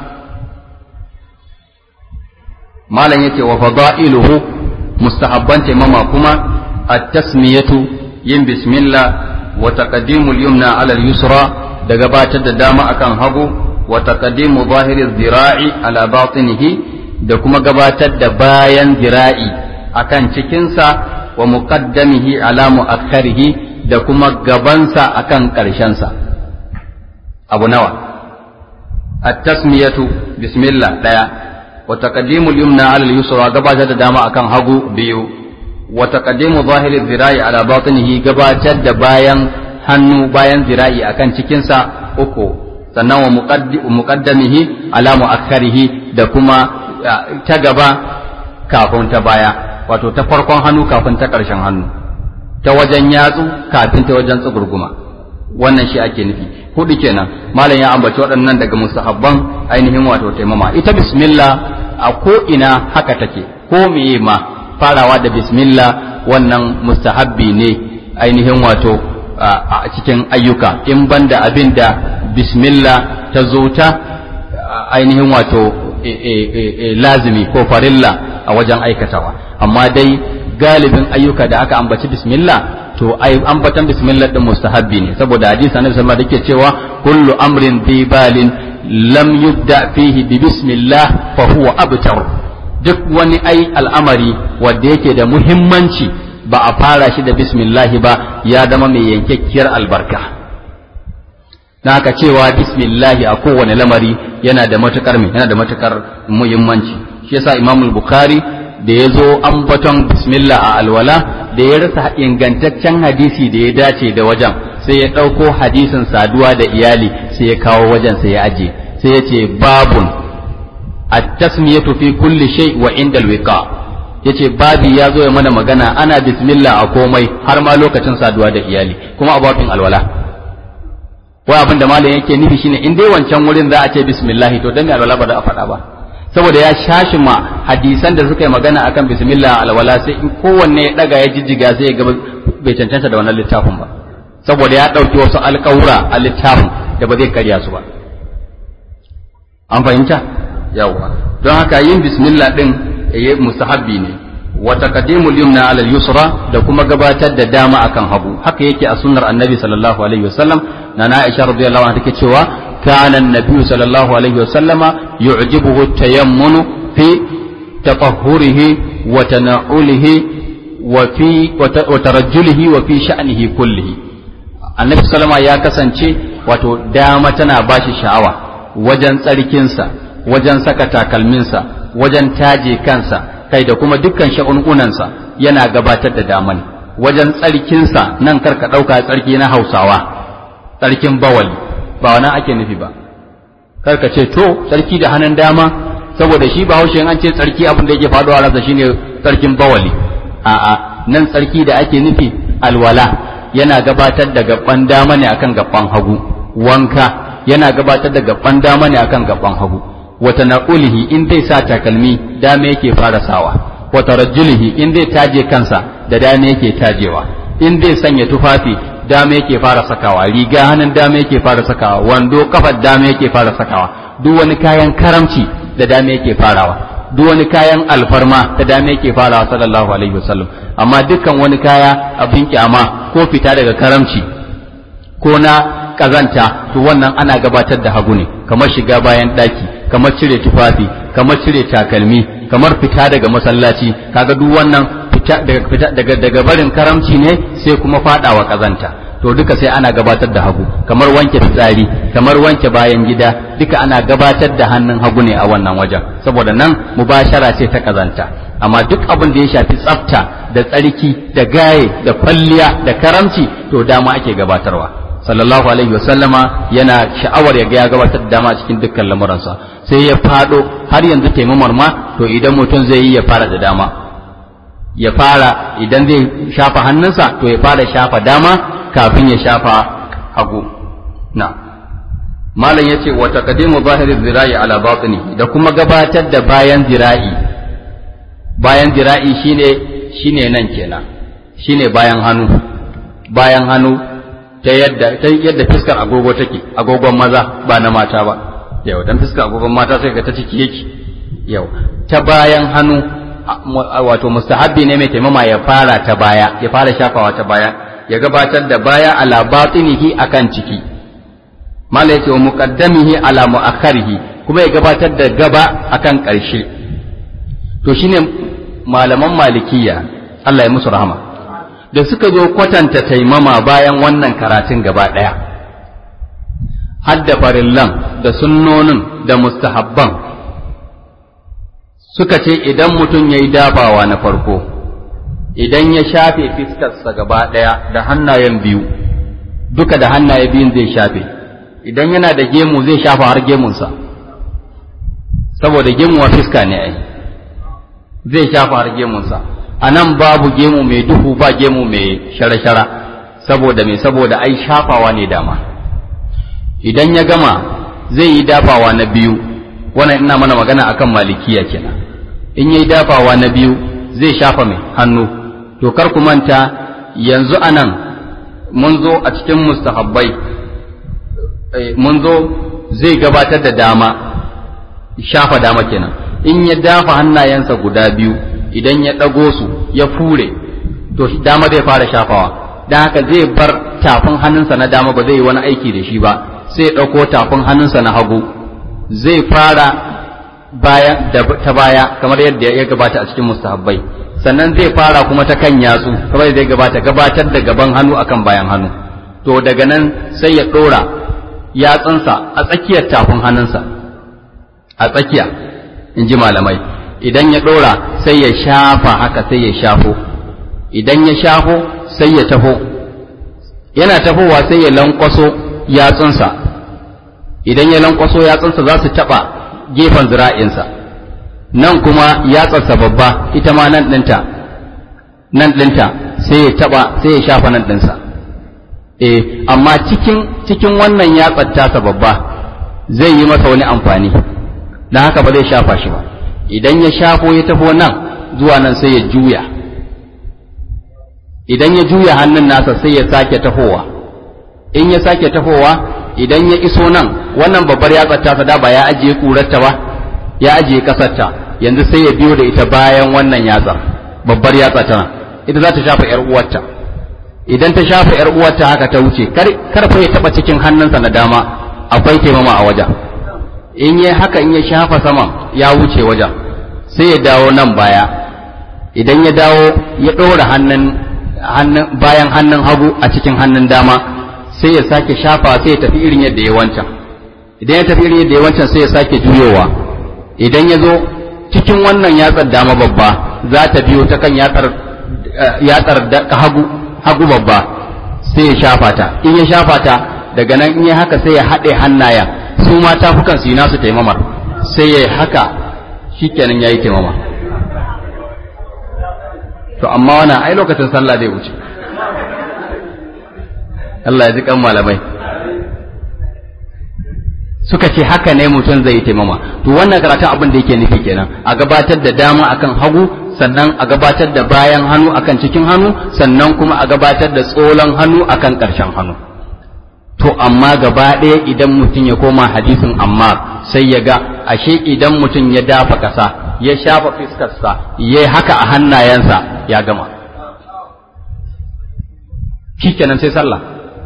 malam yake wa fada'iluhu mustahabban taimama kuma at-tasmiyatu yin bismillah wa taqaddimu al-yumna 'ala al-yusra da gabatar da dama akan hagu wa taqaddimu zahiri dhira'i ala batinihi da kuma gabatar da bayan zira'i akan cikinsa wa muqaddamihi ala mu'akhkharihi da kuma gabansa akan ƙarshensa abu nawa at-tasmiyatu bismillah daya wa taqaddimu al-yumna 'ala al-yusra gabatar da dama akan hagu biyu wa taqaddimu zahiri dhira'i ala batinihi gabatar da bayan hannu bayan zira'i akan cikinsa uku sannan wa muqaddamihi ala mu'akhkharihi da kuma ta gaba kafin ta baya wato ta farkon hannu kafin ta ƙarshen hannu ta wajen yatsu kafin ta wajen tsugurguma wannan shi ake nufi hudu kenan malam ya ambaci waɗannan daga musahabban ainihin wato taimama ita bismillah a ko ina haka take ko meye ma farawa da bismillah wannan mustahabbi ne ainihin wato a cikin ayyuka in banda abin da bismillah ta zo ta ainihin wato lazimi ko farilla a wajen aikatawa amma dai galibin ayyuka da aka ambaci bismillah to ai ambatan bismillah din mustahabbi ne saboda hadisi annabi sallallahu alaihi wasallam cewa kullu amrin bi balin lam yubda fihi bi bismillah fa huwa abtar duk wani ai al'amari wanda yake da muhimmanci ba a fara shi da bismillah ba ya zama mai yankakkiyar albarka na haka cewa bismillah a kowane lamari yana da matukar yana da matukar muhimmanci shi yasa imamul bukhari da ya zo ambaton bismillah a alwala da ya rasa ingantaccen hadisi da ya dace da wajen sai ya ɗauko hadisin saduwa da iyali sai ya kawo wajen sai ya aje sai ya ce babun at-tasmiyatu fi kulli shay wa inda al-wiqa yace babi ya zo ya mana magana ana bismillah a komai har ma lokacin saduwa da iyali kuma a babin alwala wai abin da malam yake nufi shine in dai wancan wurin za a ce bismillah to dan me alwala ba za a faɗa ba saboda ya shashi ma hadisan da suka yi magana akan bismillah alwala sai in kowanne ya daga ya jijjiga sai ya ga bai cancanta da wannan littafin ba saboda ya ɗauki wasu alƙawura a littafin da ba zai karya su ba an fahimta yawa don haka yin bismillah din ya mustahabbi ne wa taqdimul yumna ala yusra da kuma gabatar da dama akan hagu haka yake a sunnar annabi sallallahu alaihi wasallam na Aisha radiyallahu anha take cewa كان النبي صلى الله عليه وسلم يعجبه التيمن في تطهره وتنعله وفي وترجله وفي شأنه كله النبي صلى الله عليه وسلم ya kasance wato dama tana bashi sha'awa wajen tsarkinsa wajen saka takalminsa wajen taje kansa kai da kuma dukkan sha'ununansa yana gabatar da daman wajen tsarkinsa nan karka ɗauka tsarki na hausawa tsarkin bawali ba wani ake nufi ba kar ka ce to tsarki da hannun dama saboda shi ba haushe an ce tsarki abin da yake faɗowa ransa shine tsarkin bawali a'a nan tsarki da ake nufi alwala yana gabatar da gaban dama ne akan gaban hagu wanka yana gabatar da gaban dama ne akan gaban hagu wata na'ulihi in zai sa takalmi dama yake fara sawa wata rajulihi in zai taje kansa da dama yake tajewa in zai sanya tufafi dama yake fara sakawa riga hannun dama yake fara sakawa wando kafar dama yake fara sakawa duk wani kayan karamci da dama yake farawa duk wani kayan alfarma da dama yake farawa sallallahu alaihi wasallam amma dukkan wani kaya abin kyama ko fita daga karamci ko na kazanta to wannan ana gabatar da hagu ne kamar shiga bayan daki kamar cire tufafi kamar cire takalmi kamar fita daga masallaci kaga duk wannan fita daga fita daga daga barin karamci ne sai kuma fadawa kazanta to duka sai ana gabatar da hagu kamar wanke fitsari kamar wanke bayan gida duka ana gabatar da hannun hagu ne a wannan wajen saboda nan mubashara ce ta kazanta amma duk abin da ya shafi tsafta da tsarki da gaye da kwalliya da karamci to dama ake gabatarwa sallallahu alaihi wasallama yana sha'awar ya ga ya gabatar da dama cikin dukkan lamuransa sai ya fado har yanzu taimamar ma to idan mutum zai yi ya fara da dama ya fara idan zai shafa hannunsa to ya fara shafa dama kafin ya shafa hagu na malam yace wa taqdimu zahiri zira'i ala batini da kuma gabatar da bayan zira'i bayan zira'i shine shine nan kenan shine bayan hannu bayan hannu ta yadda ta yadda fiskar agogo take agogon maza ba na mata ba yau dan fiskar agogon mata sai ga ta ciki yake yau ta bayan hannu wato mustahabbi ne mai taimama ya fara ta baya ya fara shafawa ta baya ya gabatar da baya ala batinihi akan ciki mala yake wa muqaddamihi ala muakharihi kuma ya gabatar da gaba akan ƙarshe to shine malaman malikiya Allah ya musu rahama da suka zo kwatanta taimama bayan wannan karatun gaba ɗaya hadda farillan da sunnonin da mustahabban suka ce idan mutum ya yi dafawa na farko idan ya shafe fiskarsa gaba ɗaya da hannayen biyu duka da hannaye biyun zai shafe idan yana da gemu zai shafa har gemunsa saboda gemuwa fiska ne ai zai shafa har gemunsa a nan babu gemu mai duhu ba gemu mai shara-shara saboda mai saboda ai shafawa ne dama idan ya gama zai yi dafawa na biyu wannan ina mana magana akan malikiya kenan in yi dafawa na biyu zai shafa mai hannu to kar ku manta yanzu anan mun zo a cikin mustahabbai mun zo zai gabatar da dama shafa dama kenan in ya dafa hannayensa guda biyu idan ya ɗago su ya fure to dama zai fara shafawa don haka zai bar tafin hannunsa na dama ba zai yi wani aiki da shi ba sai ya ɗauko tafin hannunsa na hagu zai fara baya ta baya kamar yadda ya gabata a cikin mustahabbai sannan zai fara kuma ta kan yatsu kamar yadda ya gabata gabatar da gaban hannu akan bayan hannu to daga nan sai ya ɗora yatsunsa a tsakiyar tafin hannunsa a tsakiya in ji malamai idan ya ɗora sai ya shafa haka sai ya shafo idan ya shafo sai ya taho yana tafowa sai ya lankwaso yatsunsa idan ya lankwaso yatsunsa za su taɓa gefen zira'insa nan kuma yatsarsa babba ita ma nan ɗinta nan ɗinta sai ya taɓa sai ya shafa nan ɗinsa eh amma cikin cikin wannan yatsar tasa babba zai yi masa wani amfani don haka ba zai shafa shi ba idan ya shafo ya taho nan zuwa nan sai ya juya idan ya juya hannun nasa sai ya sake tahowa in ya sake tahowa idan ya iso nan wannan babbar yatsar tasa da ba ya ajiye kurarta ba ya ajiye kasarta yanzu sai ya biyo da ita bayan wannan yatsar babbar yatsa tana ita za ta shafa yar uwarta idan ta shafa yar uwarta haka ta wuce kar fa ya taba cikin hannunsa na dama akwai taimama a wajen in yi haka in ya shafa saman ya wuce wajen sai ya dawo nan baya idan ya dawo ya ɗora hannun bayan hannun hagu a cikin hannun dama sai ya sake shafa sai ya tafi irin yadda ya wancan idan ya tafi irin yadda ya wancan sai ya sake juyowa idan ya zo cikin wannan yatsar dama babba za ta biyo ta kan yatsar yatsar hagu hagu babba sai ya shafa ta in ya shafa ta daga nan in ya haka sai ya haɗe hannayen su ma tafukan su yi nasu taimamar sai ya haka shikenan ya yi taimama to amma wannan ai lokacin sallah zai wuce Allah ya ji kan malamai suka ce haka ne mutum zai yi taimama to wannan karatun abin da yake nufi kenan a gabatar da dama akan hagu sannan a gabatar da bayan hannu akan cikin hannu sannan kuma a gabatar da tsolan hannu akan ƙarshen hannu to amma gaba ɗaya idan mutum ya koma hadisin amma sai ya ga ashe idan mutum ya dafa ƙasa ya shafa fiskarsa ya yi haka a hannayensa ya gama kenan sai sallah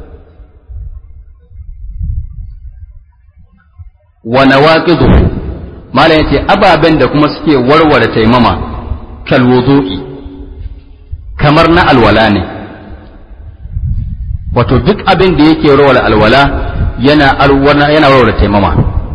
wa nawaqiduhu malam yace ababen da kuma suke warware taimama kal wudu'i kamar na alwala ne wato duk abin da yake warware alwala yana alwala yana warware taimama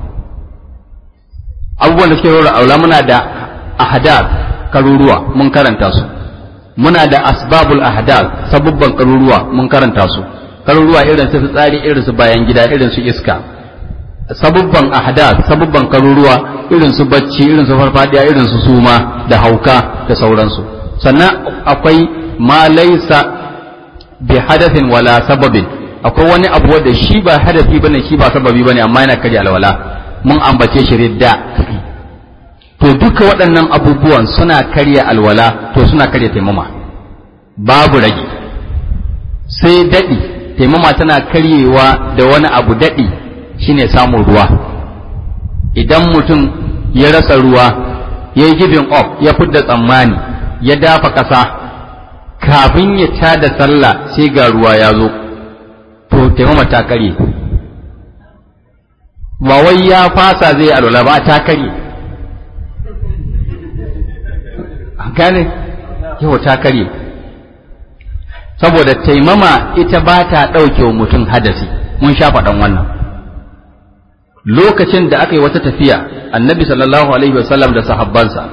abubuwan da suke warware alwala muna da ahdath karuruwa mun karanta su muna da asbabul ahdath sabubban karuruwa mun karanta su karuruwa irin su tsari irin su bayan gida irin su iska sabubban ahdath sabubban karuruwa irin su bacci irin su farfadiya irin su suma da hauka da sauransu sannan akwai ma laysa bi hadathin wala sababin akwai wani abu wanda shi ba hadafi bane shi ba sababi bane amma yana karya alwala mun ambace shi ridda to duka waɗannan abubuwan suna karya alwala to suna karya taimama babu rage sai daɗi taimama tana karyewa da wani abu daɗi shine samun ruwa idan mutum ya rasa ruwa ya yi giving up ya fidda tsammani ya dafa ƙasa kafin ya ta da sallah sai ga ruwa ya zo to taimama ta karye ba wai ya fasa zai alwala ba ta karye gane yau ta karye saboda taimama ita ba ta ɗauke wa mutum hadasi mun sha faɗan wannan lokacin da aka yi wata tafiya annabi sallallahu alaihi wasallam da sahabbansa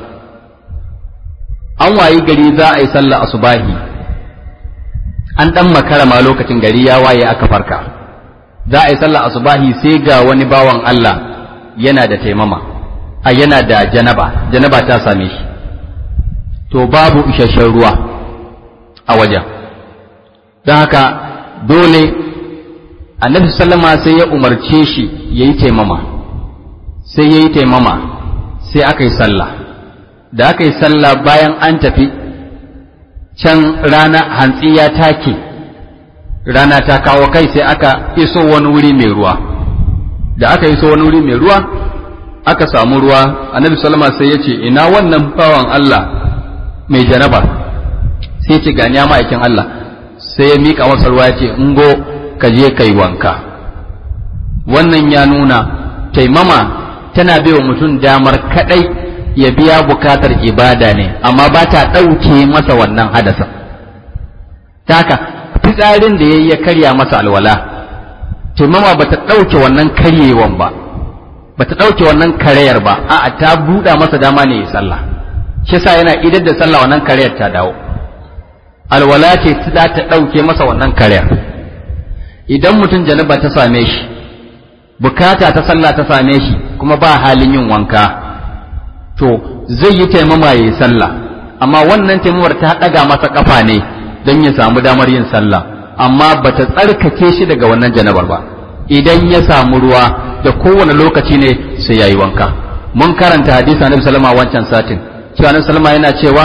an wayi gari za a yi sallah asubahi an ɗan makara ma lokacin gari ya waye aka farka za a yi sallah asubahi sai ga wani bawan Allah yana da taimama a yana da janaba janaba ta same shi to babu isasshen ruwa a wajen don haka dole annabi sallama sai ya umarce shi ya yi taimama sai ya yi taimama sai aka yi sallah da aka yi sallah bayan an tafi can rana hantsi ya take rana ta kawo kai sai aka iso wani wuri mai ruwa da aka iso wani wuri mai ruwa aka samu ruwa annabi sallama sai ya ce ina wannan bawan Allah mai janaba sai ce gani ya ma'aikin Allah sai ya miƙa masa ruwa ya ce ngo ka je ka yi wanka wannan ya nuna taimama tana baiwa mutum damar kadai ya biya bukatar ibada ne amma ba ta ɗauke masa wannan hadasa taka fitsarin da ya yi ya karya masa alwala taimama ba ta ɗauke wannan karyewan ba ba ta ɗauke wannan karayar ba a'a ta buɗa masa dama ne ya sallah shi yasa yana idar da sallah wannan karayar ta dawo alwala ce za ta ɗauke masa wannan karayar idan mutum janaba ta same shi bukata ta sallah ta same shi kuma ba halin yin wanka to zai yi taimama ya yi sallah amma wannan taimamar ta ɗaga masa kafa ne don ya samu damar yin sallah amma ba ta tsarkake shi daga wannan janabar ba idan ya samu ruwa da kowane lokaci ne sai ya yi wanka mun karanta hadisi annabi sallama wancan satin cewa annabi sallama yana cewa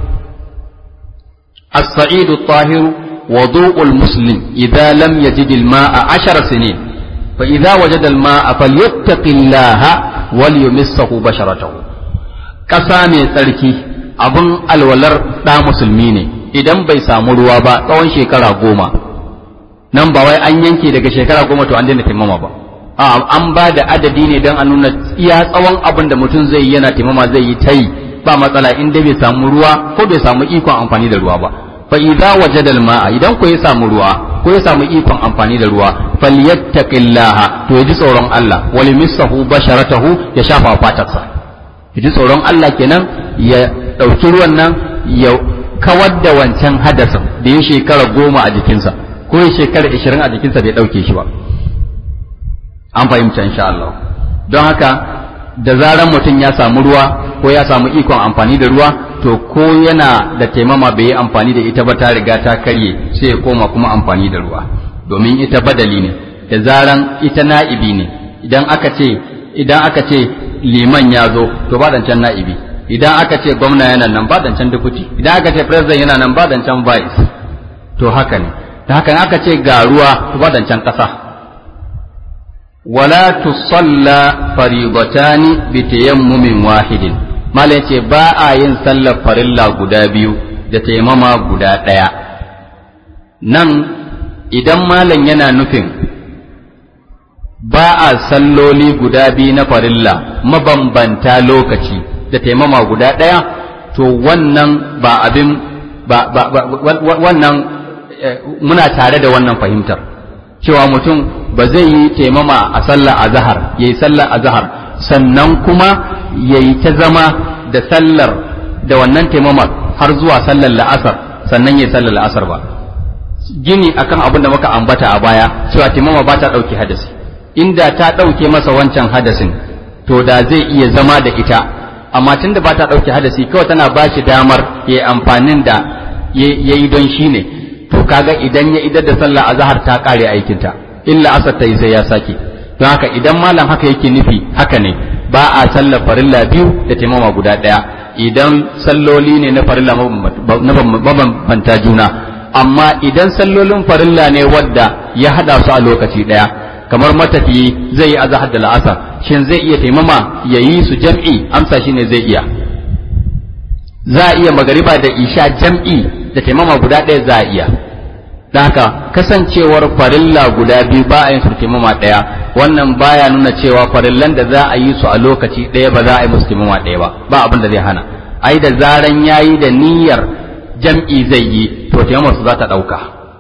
as-sa'idu at-tahiru وضوء المسلم إذا لم يجد الماء عشر سنين فإذا وجد الماء فليتق الله وليمسه بشرته ƙasa mai tsarki abin alwalar ɗa musulmi ne idan bai samu ruwa ba tsawon shekara goma nan ba wai an yanke daga shekara goma to an daina taimama ba a an ba da adadi ne don a nuna iya tsawon abin da mutum zai yi yana taimama zai yi ta yi ba matsala in dai bai samu ruwa ko bai samu ikon amfani da ruwa ba fa idza wajada al-ma'a idan ko ya samu ruwa ko ya samu ikon amfani da ruwa falyattaqillaha to yaji tsoron Allah wal misahu basharatahu ya shafa fatarsa yaji tsoron Allah kenan ya dauki ruwan nan ya kawar da wancan hadasin da ya shekara goma a jikinsa ko ya shekara ishirin a jikinsa bai dauke shi ba an fahimta insha Allah don haka da zaran mutum ya samu ruwa ko ya samu ikon amfani da ruwa to ko yana da taimama bai yi amfani da ita ba ta riga ta karye sai ya koma kuma amfani da ruwa domin ita badali ne da zaran ita na'ibi ne idan aka ce idan aka ce liman ya zo to ba dancan na'ibi idan aka ce gwamna yana nan ba dancan deputy idan aka ce president yana nan ba dancan vice to haka ne da haka aka ce ga ruwa to ba dancan kasa wala tusalla faridatani bi tayammumin wahidin mala yace ba a yin sallar farilla guda biyu da taimama guda ɗaya nan idan malam yana nufin ba a salloli guda biyu na farilla mabambanta lokaci da taimama guda ɗaya to wannan ba abin ba, ba, ba, wannan muna tare da wannan fahimtar cewa mutum ba zai yi taimama a sallar azahar ya yi sallar azahar sannan kuma ya yi ta zama da sallar da wannan taimama har zuwa sallar la'asar sannan ya yi sallar la'asar ba gini akan abin da muka ambata a baya cewa taimama ba ta ɗauke hadasi inda ta ɗauke masa wancan hadasin to da zai iya zama da ita amma tunda ba ta ɗauke hadasi kawai tana ba shi damar ya yi amfanin da ya yi don shi ne to kaga idan ya idar da sallah azhar ta kare aikinta illa asar ta yi sai ya sake don haka idan malam haka yake nufi haka ne ba a sallar farilla biyu da taimama guda ɗaya idan salloli ne na farilla mabambanta juna amma idan sallolin farilla ne wadda ya hada su a lokaci ɗaya kamar matafiyi zai yi azahar da la'asar shin zai iya taimama ya yi su jam'i amsa shi ne zai iya za a iya magariba da isha jam'i da taimama guda ɗaya za a iya da haka kasancewar farilla guda biyu ba a yin su taimama ɗaya wannan baya nuna cewa farillan da za a yi su a lokaci ɗaya ba za a yi musu taimama ɗaya ba ba abin da zai hana ai da zaran yayi da niyyar jam'i zai yi to taimamar su za ta ɗauka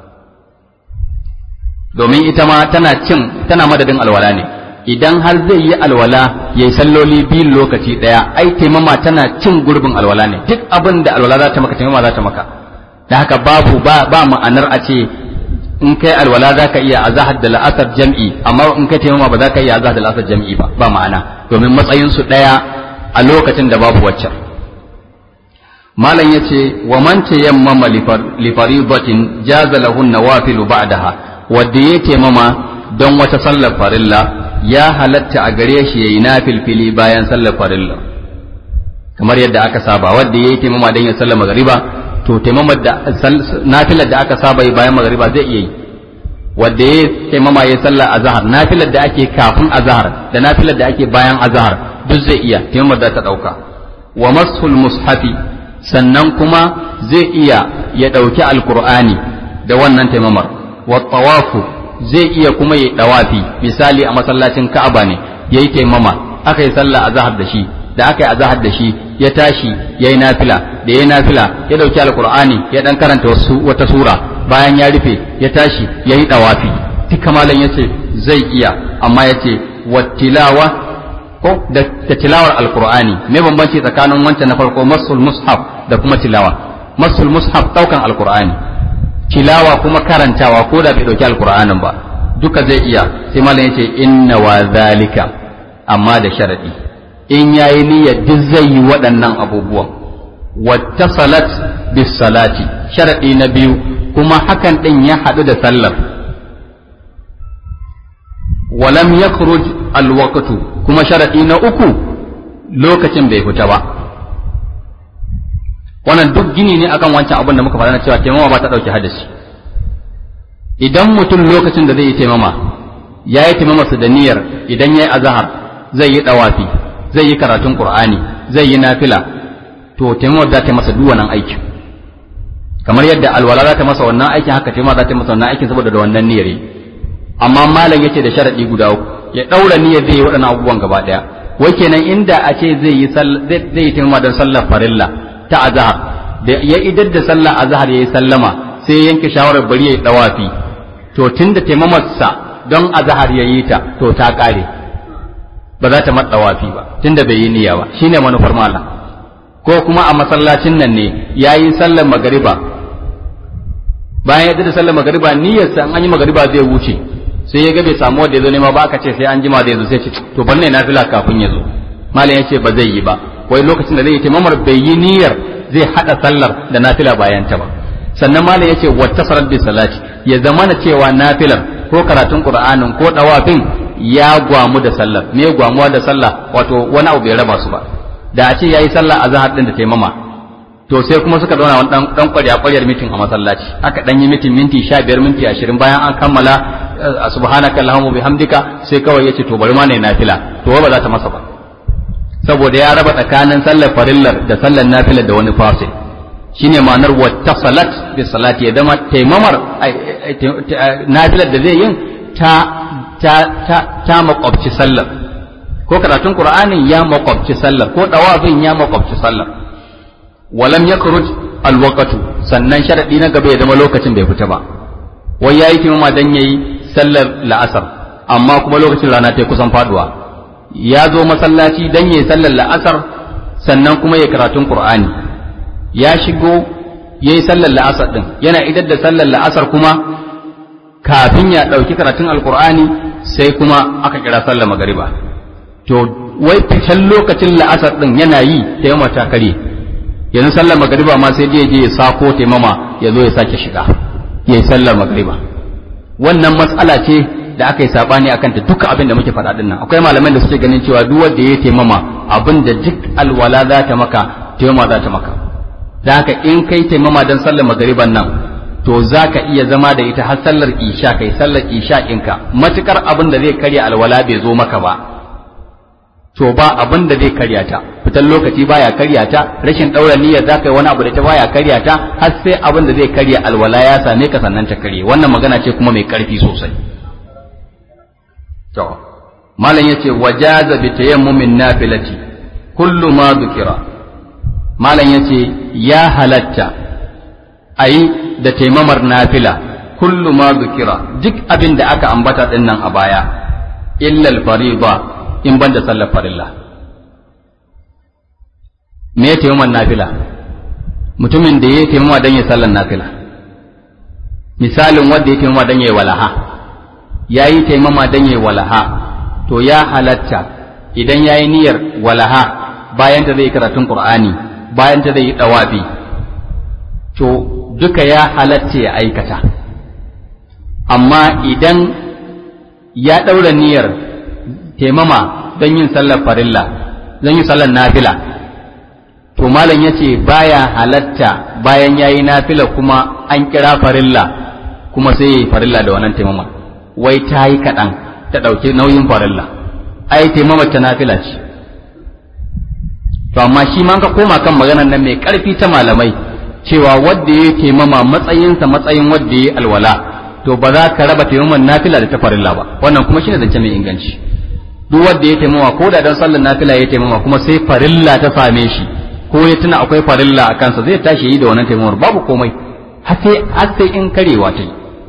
domin ita ma tana cin tana madadin alwala ne idan har zai yi alwala ya yi salloli biyun lokaci ɗaya ai taimama tana cin gurbin alwala ne duk abin da alwala za ta maka taimama za ta maka da haka babu ba, ba ma'anar a ce in kai alwala za ka iya azahar da la'asar jam'i amma in kai taimama ba za ka iya azahar da la'asar jam'i ba ba ma'ana domin matsayinsu ɗaya a lokacin da babu waccan malam ya ce wa man tayammama li faridatin jaza lahu nawafilu ba'daha wanda ya taimama don wata sallar farilla ya halatta a gare shi yayi nafilfili bayan sallar farilla kamar yadda aka saba wanda yayi taimama don ya sallar magariba to taimamar da nafilar da aka saba yi bayan magariba zai iya yi wanda ya taimama ya sallar azhar nafilar da ake kafin azhar da nafilar da ake bayan azhar duk zai iya taimamar da ta dauka wa masul mushafi sannan kuma zai iya ya dauki alqur'ani da wannan taimamar wa tawafu zai iya kuma yi dawafi misali a masallacin ka'aba ne yayi taimama aka yi sallah azhar da shi da aka yi azahar da shi ya tashi ya yi nafila da ya yi nafila ya ɗauki alkur'ani ya ɗan karanta wasu wata sura bayan ya rufe ya tashi ya yi ɗawafi duka malam ya ce zai iya amma ya ce wattilawa ko da tilawar alkur'ani me bambanci tsakanin wancan na farko masul mushaf da kuma tilawa masul mushaf ɗaukan alkur'ani tilawa kuma karantawa ko da bai ɗauki alkur'anin ba duka zai iya sai malam ya ce inna wa zalika amma da sharaɗi in ya yi niyyar duk zai yi waɗannan abubuwan wattasalat bis salati sharaɗi na biyu kuma hakan ɗin ya haɗu da sallar walam yakhruj alwaqtu kuma sharaɗi na uku lokacin bai fita ba wannan duk gini ne akan wancan abin da muka faɗa na cewa taimama ba ta ɗauki hadasi idan mutum lokacin da zai yi taimama ya yi taimama su da niyyar idan ya yi azahar zai yi ɗawafi zai yi karatun Qur'ani zai yi nafila to taimamar za ta masa duk wannan aikin kamar yadda alwala za ta masa wannan aikin haka taimama za ta masa wannan aikin saboda da wannan niyyar amma malam yace da sharadi guda uku ya daura niyyar zai yi waɗannan abubuwan gaba daya wai kenan inda a ce zai yi zai yi taimama don sallar farilla ta azhar da ya idar da sallar azhar yayi sallama sai ya yanke shawarar bari yayi dawafi to tunda taimamarsa don azhar yayi ta to ta kare ba za ta matsa wafi ba tunda bai yi niyya ba shine manufar malam ko kuma a masallacin nan ne yayi sallar magariba bayan ya da sallar magariba niyyar sa an yi magariba zai wuce sai ya ga bai samu wanda ya zo nema ba aka ce sai an jima zai zo sai ce to banne nafila kafin ya zo malam ya ce ba zai yi ba wai lokacin da zai yi taimamar bai yi niyyar zai hada sallar da nafila bayan ta ba sannan malam ya ce wata sarar bi salati ya zamana cewa nafilar ko karatun qur'anin ko dawafin ya gwamu da sallar me gwamuwa da sallah wato wani abu bai raba su ba da a ce yayi sallah a zahar din da taimama to sai kuma suka zauna wani dan dan kwarya kwaryar mitin a masallaci aka dan yi mitin minti 15 minti 20 bayan an kammala subhanaka allahumma bihamdika sai kawai yace to bari ma ne nafila to ba za ta masa ba saboda ya raba tsakanin sallar farillar da sallar nafilar da wani fasil shine ma'anar wattasalat bi salati ya zama taimamar nafilar da zai yin ta ta ta ta makwabci sallar ko karatun qur'anin ya makwabci sallar ko dawabin ya makwabci sallar walam yakhruj alwaqtu sannan sharadi na gaba ya zama lokacin bai fita ba wai yayi taimama dan yayi sallar la'asar amma kuma lokacin rana ta kusan faduwa ya zo masallaci dan yayi sallar la'asar sannan kuma ya karatun qur'ani ya shigo yayi sallar la'asar din yana idar da sallar la'asar kuma kafin ya ɗauki karatun alqur'ani sai kuma aka kira sallar magariba to wai fitan lokacin la'asar din yana yi taimama ta kare yanzu sallar magariba ma sai je ya sako taimama ya zo ya sake shiga ya yi sallar magariba wannan matsala ce da aka yi sabani akan ta duka abin da muke faɗa din nan akwai malaman da suke ganin cewa duk wanda ya taimama abin da duk alwala za ta maka taimama za ta maka da haka in kai taimama don sallar magariban nan to za ka iya zama da ita har sallar isha kai sallar isha ɗinka matukar abin da zai karya alwala bai zo maka ba to ba abin da zai karya ta fitan lokaci baya karya ta rashin ɗaura niyyar za ka yi wani abu da ta baya karya ta har sai abin da zai karya alwala ya same ka sannan ta karye wannan magana ce kuma mai ƙarfi sosai to malam yace wajaza bi tayammumin nafilati kullu ma dhukira malam yace ya halatta ayi da taimamar nafila kullu ma dhukira duk abin da aka ambata dinnan a baya illa al-fariḍa in ban da sallar farilla me ya taimama nafila mutumin da ya taimama don ya sallar nafila misalin wanda ya taimama don ya yi walaha ya yi taimama don ya yi walaha to ya halatta idan ya yi niyyar walaha bayan ta zai karatun qur'ani bayan ta zai yi dawabi to duka ya halatta ya aikata amma idan ya ɗaura niyyar taimama don yin sallar farilla don yin sallar nafila to malam ya ce baya halatta bayan ya yi nafila kuma an kira farilla kuma sai ya yi farilla da wannan taimama wai ta yi kaɗan ta ɗauki nauyin farilla ai taimama ta nafila ce to amma shi ma ka koma kan maganar nan mai ƙarfi ta malamai cewa wadda ya taimama matsayinsa matsayin wadda ya alwala to ba za ka raba taimaman nafila da ta farilla ba wannan kuma shine zance mai inganci duk wanda ya taimama ko da dan sallar nafila ya taimama kuma sai farilla ta same shi ko ya tuna akwai farilla a kansa zai tashi yi da wannan taimamar babu komai har sai har sai in karewa ta yi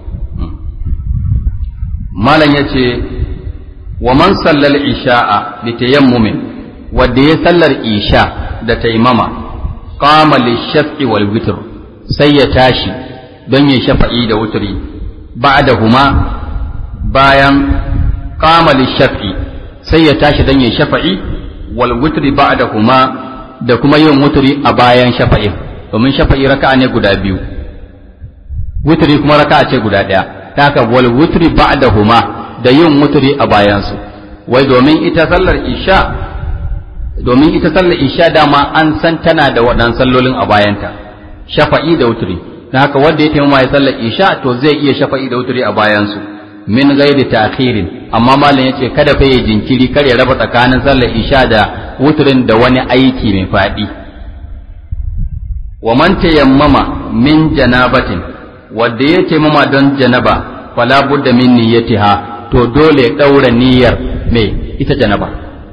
malam yace wa man sallal isha'a bi tayammumin wanda ya sallar isha da taimama qama lishaf'i wal witr sai ya tashi don ya shafa'i da wutri ba'dahuma bayan qama lishaf'i sai ya tashi don ya shafa'i wal wutri ba'dahuma da kuma yin wutri a bayan shafa'i domin shafa'i raka'a ne guda biyu wutri kuma raka'a ce guda ɗaya ta haka wal wutri ba'dahuma da yin wutri a bayansu wai domin ita sallar isha domin ita sallar isha dama an san tana da waɗannan sallolin a bayanta shafa'i da wutri ta haka wanda ya taimama ya sallar isha to zai iya shafa'i da wutri a bayansu min ghairi ta'khirin amma malam yace kada fa ya jinkiri kar ya raba tsakanin sallar isha da wutrin da wani aiki mai fadi wa man tayammama min janabatin wanda ya taimama don janaba fala budda min niyyatiha to dole ya daura niyyar me ita janaba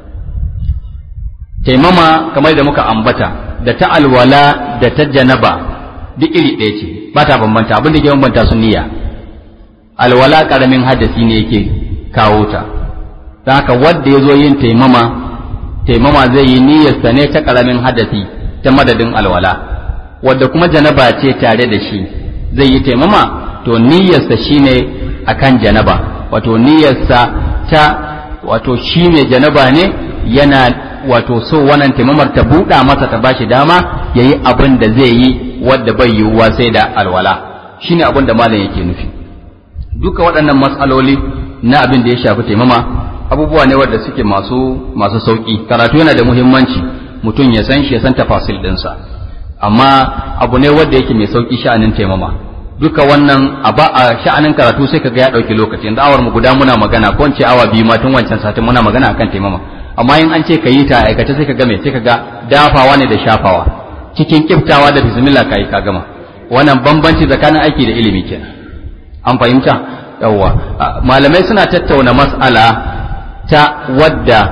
taimama kamar da muka ambata da ta alwala da ta janaba duk iri ɗaya ce ba ta bambanta abin da ke bambanta su niyya alwala karamin hadasi ne yake kawo ta don haka wanda ya zo yin taimama taimama zai yi niyyarsa ne ta karamin hadasi ta madadin alwala wadda kuma janaba ce tare da shi zai yi taimama to niyyarsa shine akan janaba wato niyyarsa ta wato shi mai janaba ne yana wato so wannan taimamar ta buɗa masa ta bashi dama ya yi abin da zai yi wadda bai yiwuwa sai da alwala shine abin da malam yake nufi duka waɗannan matsaloli na abin da ya shafi taimama abubuwa ne wadda suke masu masu sauƙi karatu yana da muhimmanci mutum ya san shi ya san tafasil ɗinsa amma abu ne wanda yake mai sauƙi sha'anin taimama duka wannan a ba a sha'anin karatu sai kaga ya dauki lokaci yanzu awar mu guda muna magana ko in ce awa biyu ma tun wancan satin muna magana akan taimama amma in an ce ka yi ta aikace sai ka ga me sai ka ga dafawa ne da shafawa cikin kiftawa da bismillah kai ka gama wannan bambanci tsakanin aiki da ilimi kenan an fahimta yawwa malamai suna tattauna mas'ala ta wadda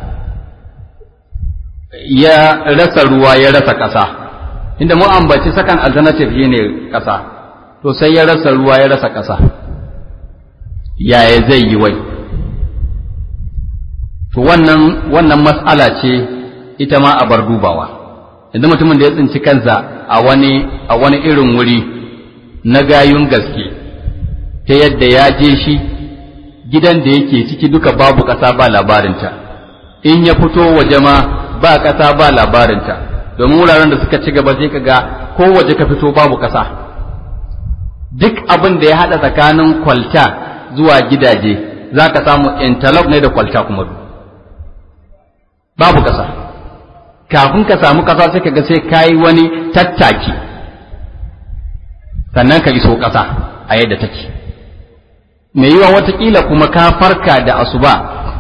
ya rasa ruwa ya rasa ƙasa inda mu ambaci sakan alternative shine ƙasa to sai ya rasa ruwa ya rasa ƙasa yaya zai yi wai to wannan wannan mas'ala ce ita ma a bar dubawa yanzu mutumin da ya tsinci kansa a wani a wani irin wuri na gayun gaske ta yadda ya je shi gidan da yake ciki duka babu ƙasa ba labarinta in ya fito waje ma ba ƙasa ba labarinta domin wuraren da suka ci gaba sai ka ga ko waje ka fito babu ƙasa duk abin da ya haɗa tsakanin kwalta zuwa gidaje za ka samu interlock ne da kwalta kuma babu ƙasa kafin ka samu ƙasa sai ka ga sai ka yi wani tattaki sannan ka iso ƙasa a yadda take mai yiwa watakila kuma ka farka da asuba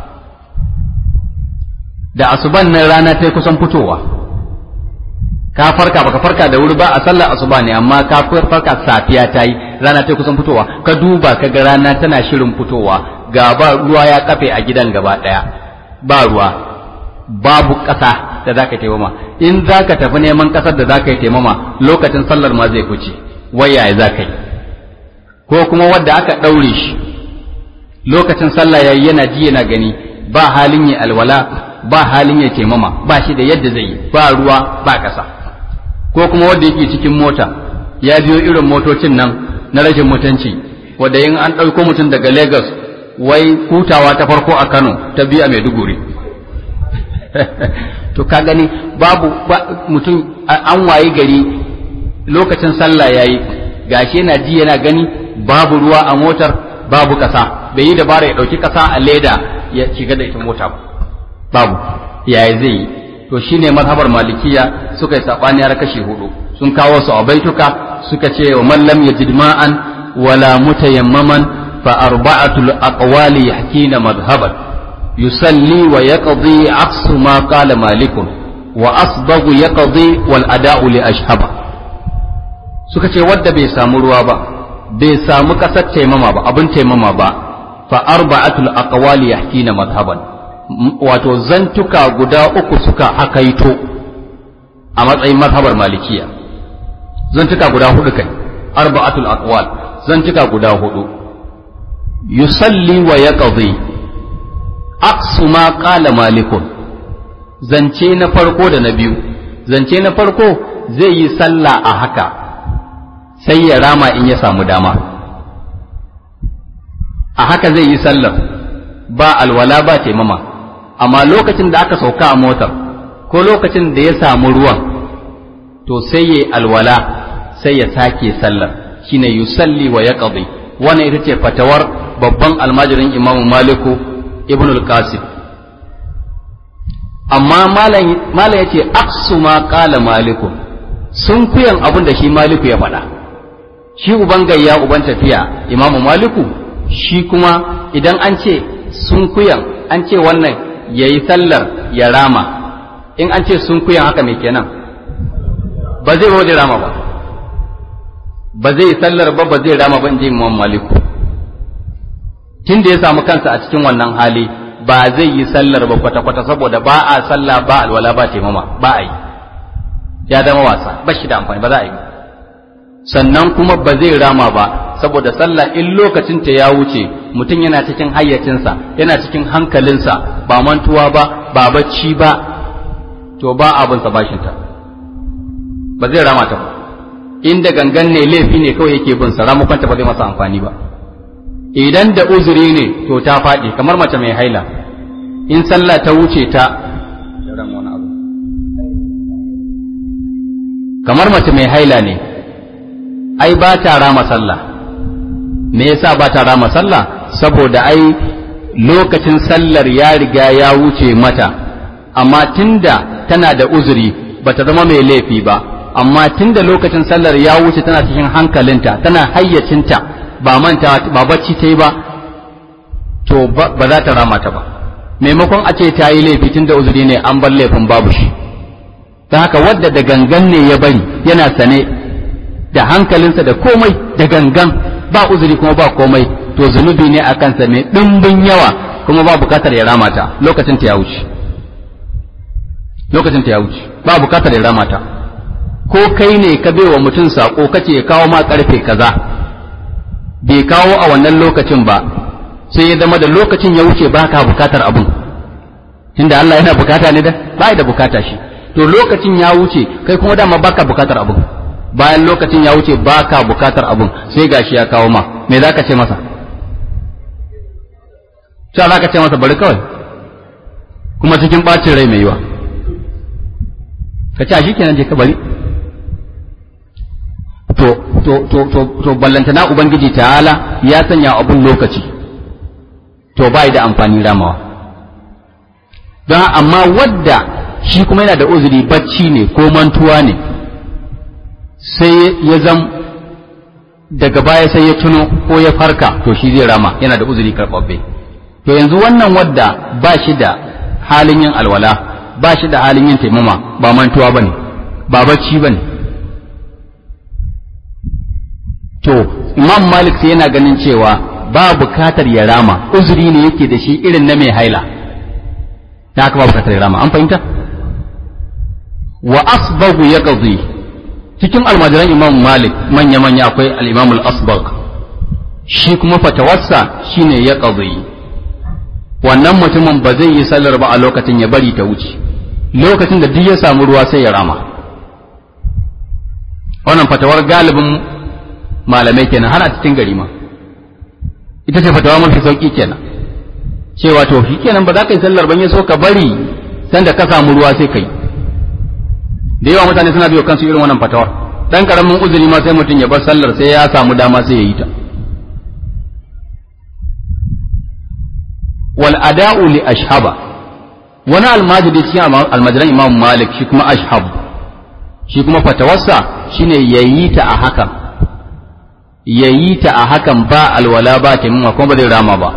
da asuban nan rana ta kusan fitowa ka farka baka farka da wuri ba a sallar asuba ne amma ka farka safiya ta yi rana ta kusan fitowa ka duba ka ga rana tana shirin fitowa ga ba ruwa ya kafe a gidan gaba daya ba ruwa babu ƙasa da zaka taimama in zaka tafi neman ƙasar da zaka yi taimama lokacin sallar ma zai fice waya ya zaka yi ko kuma wadda aka ɗaure shi lokacin sallah yayi yana ji yana gani ba halin yi alwala ba halin ya taimama ba shi da yadda zai yi ba ruwa ba ƙasa ko kuma wanda yake cikin mota ya biyo irin motocin nan na rashin mutunci wadda in an ɗauko mutum daga Lagos wai hutawa ta farko a Kano ta biyu a Maiduguri to ka gani babu mutum an wayi gari lokacin sallah yayi gashi yana ji yana gani babu ruwa a motar babu ƙasa bai yi dabara ya ɗauki ƙasa a leda ya shiga da ita mota babu yaya zai yi to shine mazhabar malikiya suka yi sabani har kashi hudu sun kawo su a baituka suka ce wa man lam yajid ma'an wala mutayammaman fa arba'atul aqwali yahkina madhhaban yusalli wa yaqdi aqsu ma qala malikun wa asbagu yaqdi wal ada'u li ashhaba suka ce wadda bai samu ruwa ba bai samu kasar taimama ba abin taimama ba fa arba'atul aqwali yahkina madhhaban wato zantuka guda uku suka hakaito a matsayin mazhabar malikiya zantuka guda hudu kai arba'atul aqwal zantuka guda hudu yusalli wa yaqdi aqsu ma qala malikun zance na farko da na biyu zance na farko zai yi sallah a haka sai ya rama in ya samu dama a haka zai yi sallar ba alwala ba taimama amma lokacin da aka sauka a motar ko lokacin da ya samu ruwan to sai ya alwala sai ya sake sallar shine yusalli wa yaqdi wannan ita ce fatawar babban almajirin Imam Maliku Ibn al-Qasim amma malam malam yace aqsu ma qala Maliku sun kuyan abin da shi Maliku ya faɗa shi uban gayya uban tafiya Imam Maliku shi kuma idan an ce sun kuyan an ce wannan ya yi sallar ya rama in an ce sun kuyan haka mai kenan ba zai wajen rama ba ba zai yi sallar ba ba zai rama ba in ji imam maliku tun da ya samu kansa a cikin wannan hali ba zai yi sallar ba kwata-kwata saboda ba a sallah ba alwala ba taimama ba a yi ya zama wasa ba shi da amfani ba za a yi sannan kuma ba zai rama ba saboda sallah in lokacin ta ya wuce mutum yana cikin hayyacinsa yana cikin hankalinsa ba mantuwa ba ba bacci ba to ba abin sa bashin ta ba zai rama ta ba inda gangan ne laifi ne kawai yake bin sa ramukan ta ba zai masa amfani ba idan da uzuri ne to ta faɗi kamar mace mai haila in sallah ta wuce ta kamar mace mai haila ne ai ba ta rama sallah me yasa ba ta rama sallah saboda ai lokacin sallar ya riga ya wuce mata amma tunda tana da uzuri bata zama mai laifi ba amma tunda lokacin sallar ya wuce tana cikin hankalinta tana hayyacinta ba manta ba bacci ta yi ba to ba za ta rama ta ba maimakon a ce ta yi laifi tunda uzuri ne an bar laifin babu shi ta haka wadda da gangan ne ya bari yana sane da hankalinsa da komai da gangan ba uzuri kuma ba komai to zunubi ne a kansa mai ɗimbin yawa kuma ba bukatar ya rama ta lokacin ta ya wuce lokacin ta ya wuce ba bukatar ya rama ta ko kai ne ka bai wa mutum sako kace ya kawo ma karfe kaza bai kawo a wannan lokacin ba sai ya zama da lokacin ya wuce baka bukatar abun tunda Allah yana bukata ne da ba da bukata shi to lokacin ya wuce kai kuma dama baka bukatar abun bayan lokacin ya wuce baka bukatar abun sai gashi ya kawo ma me zaka ce masa sai zaka ce masa bari kawai kuma cikin bacin rai mai yiwa ka ce shi kenan je ka bari to to to to to ballantana ubangiji ta'ala ya sanya abun lokaci to bai da amfani ramawa don amma wadda shi kuma yana da uzuri bacci ne ko mantuwa ne sai ya zam daga baya sai ya tuno ko ya farka to shi zai rama yana da uzuri karɓaɓɓe to yanzu wannan wadda ba shi da halin yin alwala ba shi da halin yin taimama ba mantuwa ba ne ba bacci ba ne to imam malik sai yana ganin cewa ba bukatar ya rama uzuri ne yake da shi irin na mai haila ta haka ba bukatar ya rama an fahimta wa asbagu ya qadi cikin almajiran imam malik manya manya akwai al-imam al-asbag shi kuma fatawarsa shine ya qadi wannan mutumin ba zai yi sallar ba a lokacin ya bari ta wuce lokacin da duk ya samu ruwa sai ya rama wannan fatawar galibin malamai kenan har a cikin gari ma ita ce fatawa mafi sauki kenan cewa to shi kenan ba za ka yi sallar ban ya so ka bari sanda ka samu ruwa sai kai da yawa mutane suna biyo kansu irin wannan fatawar dan karamin uzuri ma sai mutum ya bar sallar sai ya samu dama sai ya yi ta wal ada'u li ashhaba wani almajiri cikin almajiran imam malik shi kuma ashhab shi kuma fatawarsa shine yayi ta a hakan yayi ta a hakan ba alwala ba taimama kuma ba zai rama ba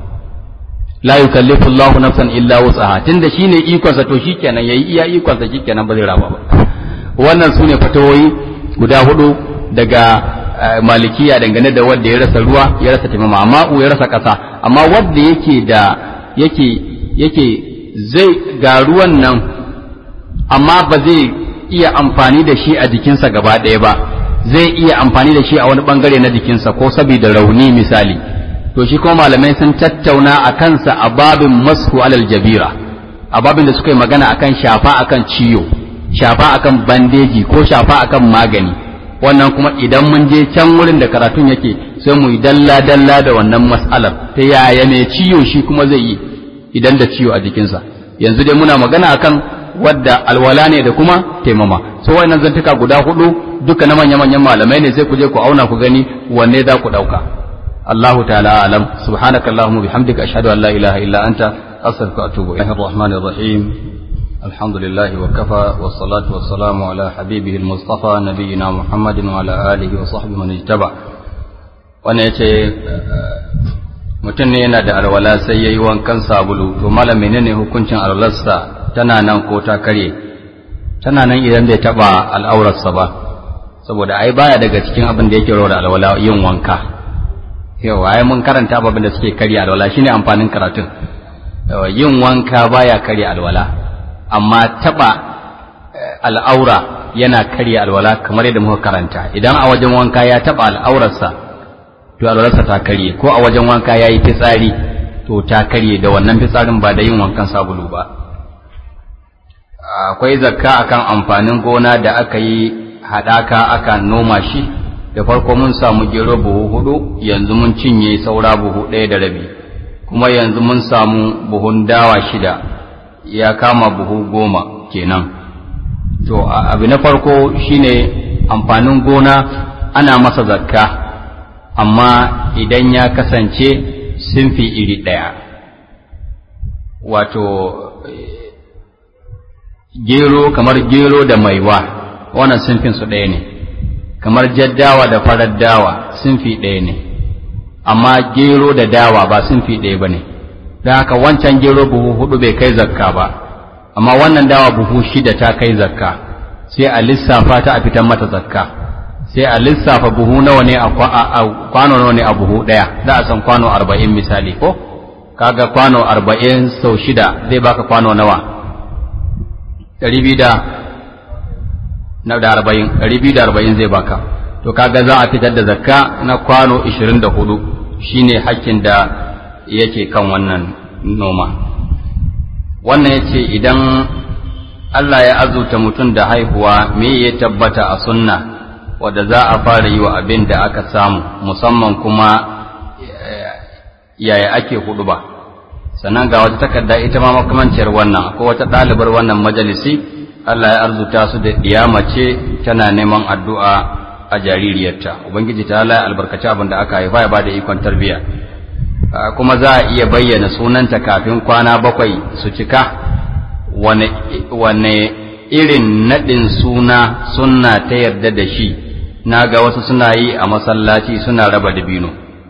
la yukallifu Allahu nafsan illa wus'aha tunda shine ikonsa to shikenan yayi iya ikonsa shikenan ba zai rama ba wannan sune fatawoyi guda hudu daga malikiya dangane da wanda ya rasa ruwa ya rasa taimama amma ya rasa kasa amma wanda yake da yake yake zai ga ruwan nan amma ba zai iya amfani da shi a jikinsa gaba ɗaya ba zai iya amfani da shi a wani bangare na jikinsa ko saboda rauni misali to shi kuma malamai sun tattauna a kansa a babin mashu alal jabira a babin da suka yi magana akan shafa akan ciyo shafa akan bandeji ko shafa akan magani wannan kuma idan mun je can wurin da karatun yake sai mu yi dalla dalla da wannan mas'alar ta yaya mai ciyo shi kuma zai yi idan da ciwo a jikinsa yanzu dai muna magana akan wadda alwala ne da kuma taimama so wayannan zantuka guda hudu duka na manya manyan malamai ne sai ku je ku auna ku gani wanne za ku dauka Allahu ta'ala alam subhanaka allahumma bihamdika ashhadu an la ilaha illa anta astaghfiruka wa atubu ilayk arrahmanir rahim alhamdulillah wa kafa was salatu was salamu ala habibihi al-mustafa nabiyyina muhammadin wa ala alihi wa sahbihi man ijtaba wannan yace mutum ne yana da alwala sai ya yi wankan sabulu to malam menene hukuncin alwalarsa tana nan ko ta karye tana nan idan bai taba al'aurarsa ba saboda ai baya daga cikin abin da yake rawar alwala yin wanka yawa ai mun karanta abin da suke karya alwala shine amfanin karatun yin wanka baya karya alwala amma taba al'aura yana karya alwala kamar yadda muka karanta idan a wajen wanka ya taba al'aurarsa to alwalarsa ta karye ko a wajen wanka ya yi fitsari to ta karye da wannan fitsarin ba da yin wankan sabulu ba akwai zakka akan amfanin gona da aka yi haɗaka aka noma shi da farko mun samu gero buhu hudu yanzu mun cinye saura buhu ɗaya da rabi kuma yanzu mun samu buhun dawa shida ya kama buhu goma kenan to abu na farko shine amfanin gona ana masa zakka amma idan ya kasance sinfi iri ɗaya wato gero kamar gero da maiwa wannan sinfin su ɗaya ne kamar jaddawa da farar dawa sinfi ɗaya ne amma gero da dawa ba sinfi ɗaya ba ne don haka wancan gero buhu hudu bai kai zakka ba amma wannan dawa buhu shida ta kai zakka sai a lissafa ta a fitar mata zakka sai a lissafa buhu nawa ne a kwano nawa ne a buhu ɗaya za a san kwano arba'in misali ko kaga kwano arba'in sau shida zai baka kwano nawa ɗari biyu da na da arba'in ɗari biyu da arba'in zai baka to kaga za a fitar da zakka na kwano ishirin da hudu shine hakkin da yake kan wannan noma wannan ya ce idan Allah ya azurta mutum da haihuwa me ya tabbata a sunna wadda za a fara yi wa abin da aka samu musamman kuma yaya ake hudu ba sannan ga wata takarda ita ma makamanciyar wannan ko wata ɗalibar wannan majalisi Allah ya arzuta su da mace tana neman addu'a a jaririyarta ubangiji ta Allah ya albarkaci abin da aka haifa ya bada ikon tarbiyya kuma za a iya bayyana sunanta kafin kwana bakwai su cika wane irin naɗin suna sunna ta yarda da shi na ga wasu suna yi a masallaci suna raba dabino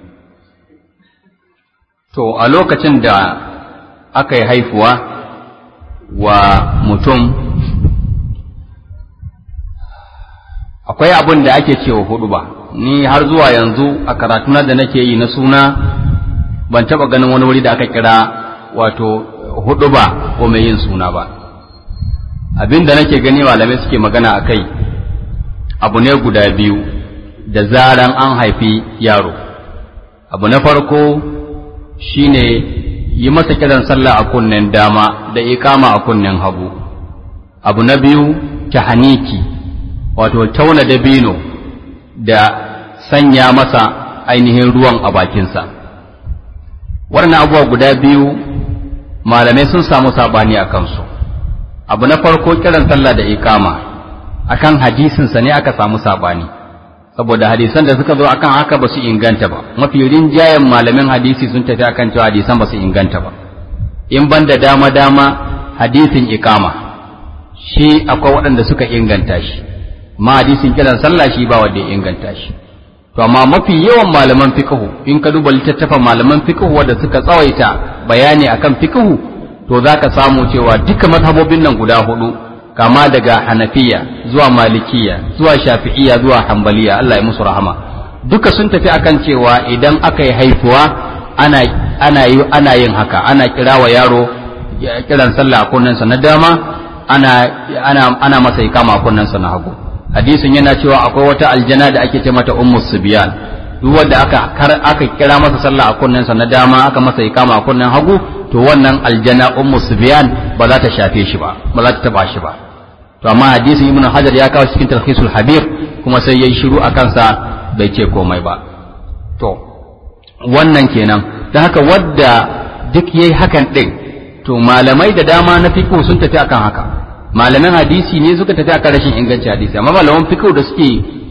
to a lokacin da aka yi haifuwa wa mutum akwai abin da ake cewa hudu ba ni har zuwa yanzu a karatuna da nake yi na suna ban taba ganin wani wuri da aka kira wato hudu ba ko mai yin suna ba abin da nake gani malamai suke magana a kai abu ne guda biyu da zaran an haifi yaro abu na farko shine yi masa kiran sallah a kunnen dama da ikama a kunnen hagu abu na biyu tahaniki wato tauna dabino da sanya masa ainihin ruwan a bakinsa wannan abubuwa guda biyu malamai sun samu sabani a kansu abu na farko kiran sallah da ikama akan hadisinsa ne aka samu sabani saboda hadisan da suka zo akan haka ba su inganta ba mafi rinjayen malamin hadisi sun tafi akan cewa hadisan ba su inganta ba in ban da dama dama hadisin ikama shi akwai waɗanda suka inganta shi ma hadisin kiran sallah shi ba wanda ya inganta shi to amma mafi yawan malaman fiqhu in ka duba littattafan malaman fiqhu wanda suka tsawaita bayani akan fiqhu to zaka samu cewa duka mazhabobin nan guda hudu kama daga hanafiya zuwa malikiya zuwa shafi'iya zuwa hambaliya Allah ya musu rahama duka sun tafi akan cewa idan aka yi haifuwa ana ana yi ana yin haka ana kirawa yaro kiran sallah a kunnensa na dama ana ana ana masa ikama a kunnensa na hagu hadisin yana cewa akwai wata aljana da ake ce mata ummu subyan duk wanda aka aka kira masa sallah a kunnensa na dama aka masa ikama a kunnen hagu to wannan aljana ummu subyan ba za ta shafe shi ba ba za ta taba shi ba to amma hadisin ibnu hajar ya kawo cikin talhisul habir kuma sai yayi shiru a kansa bai ce komai ba to wannan kenan dan haka wadda duk yayi hakan din to malamai da dama na fiqh sun tafi akan haka malaman hadisi ne suka tafi akan rashin inganci hadisi amma malaman fiqh da suke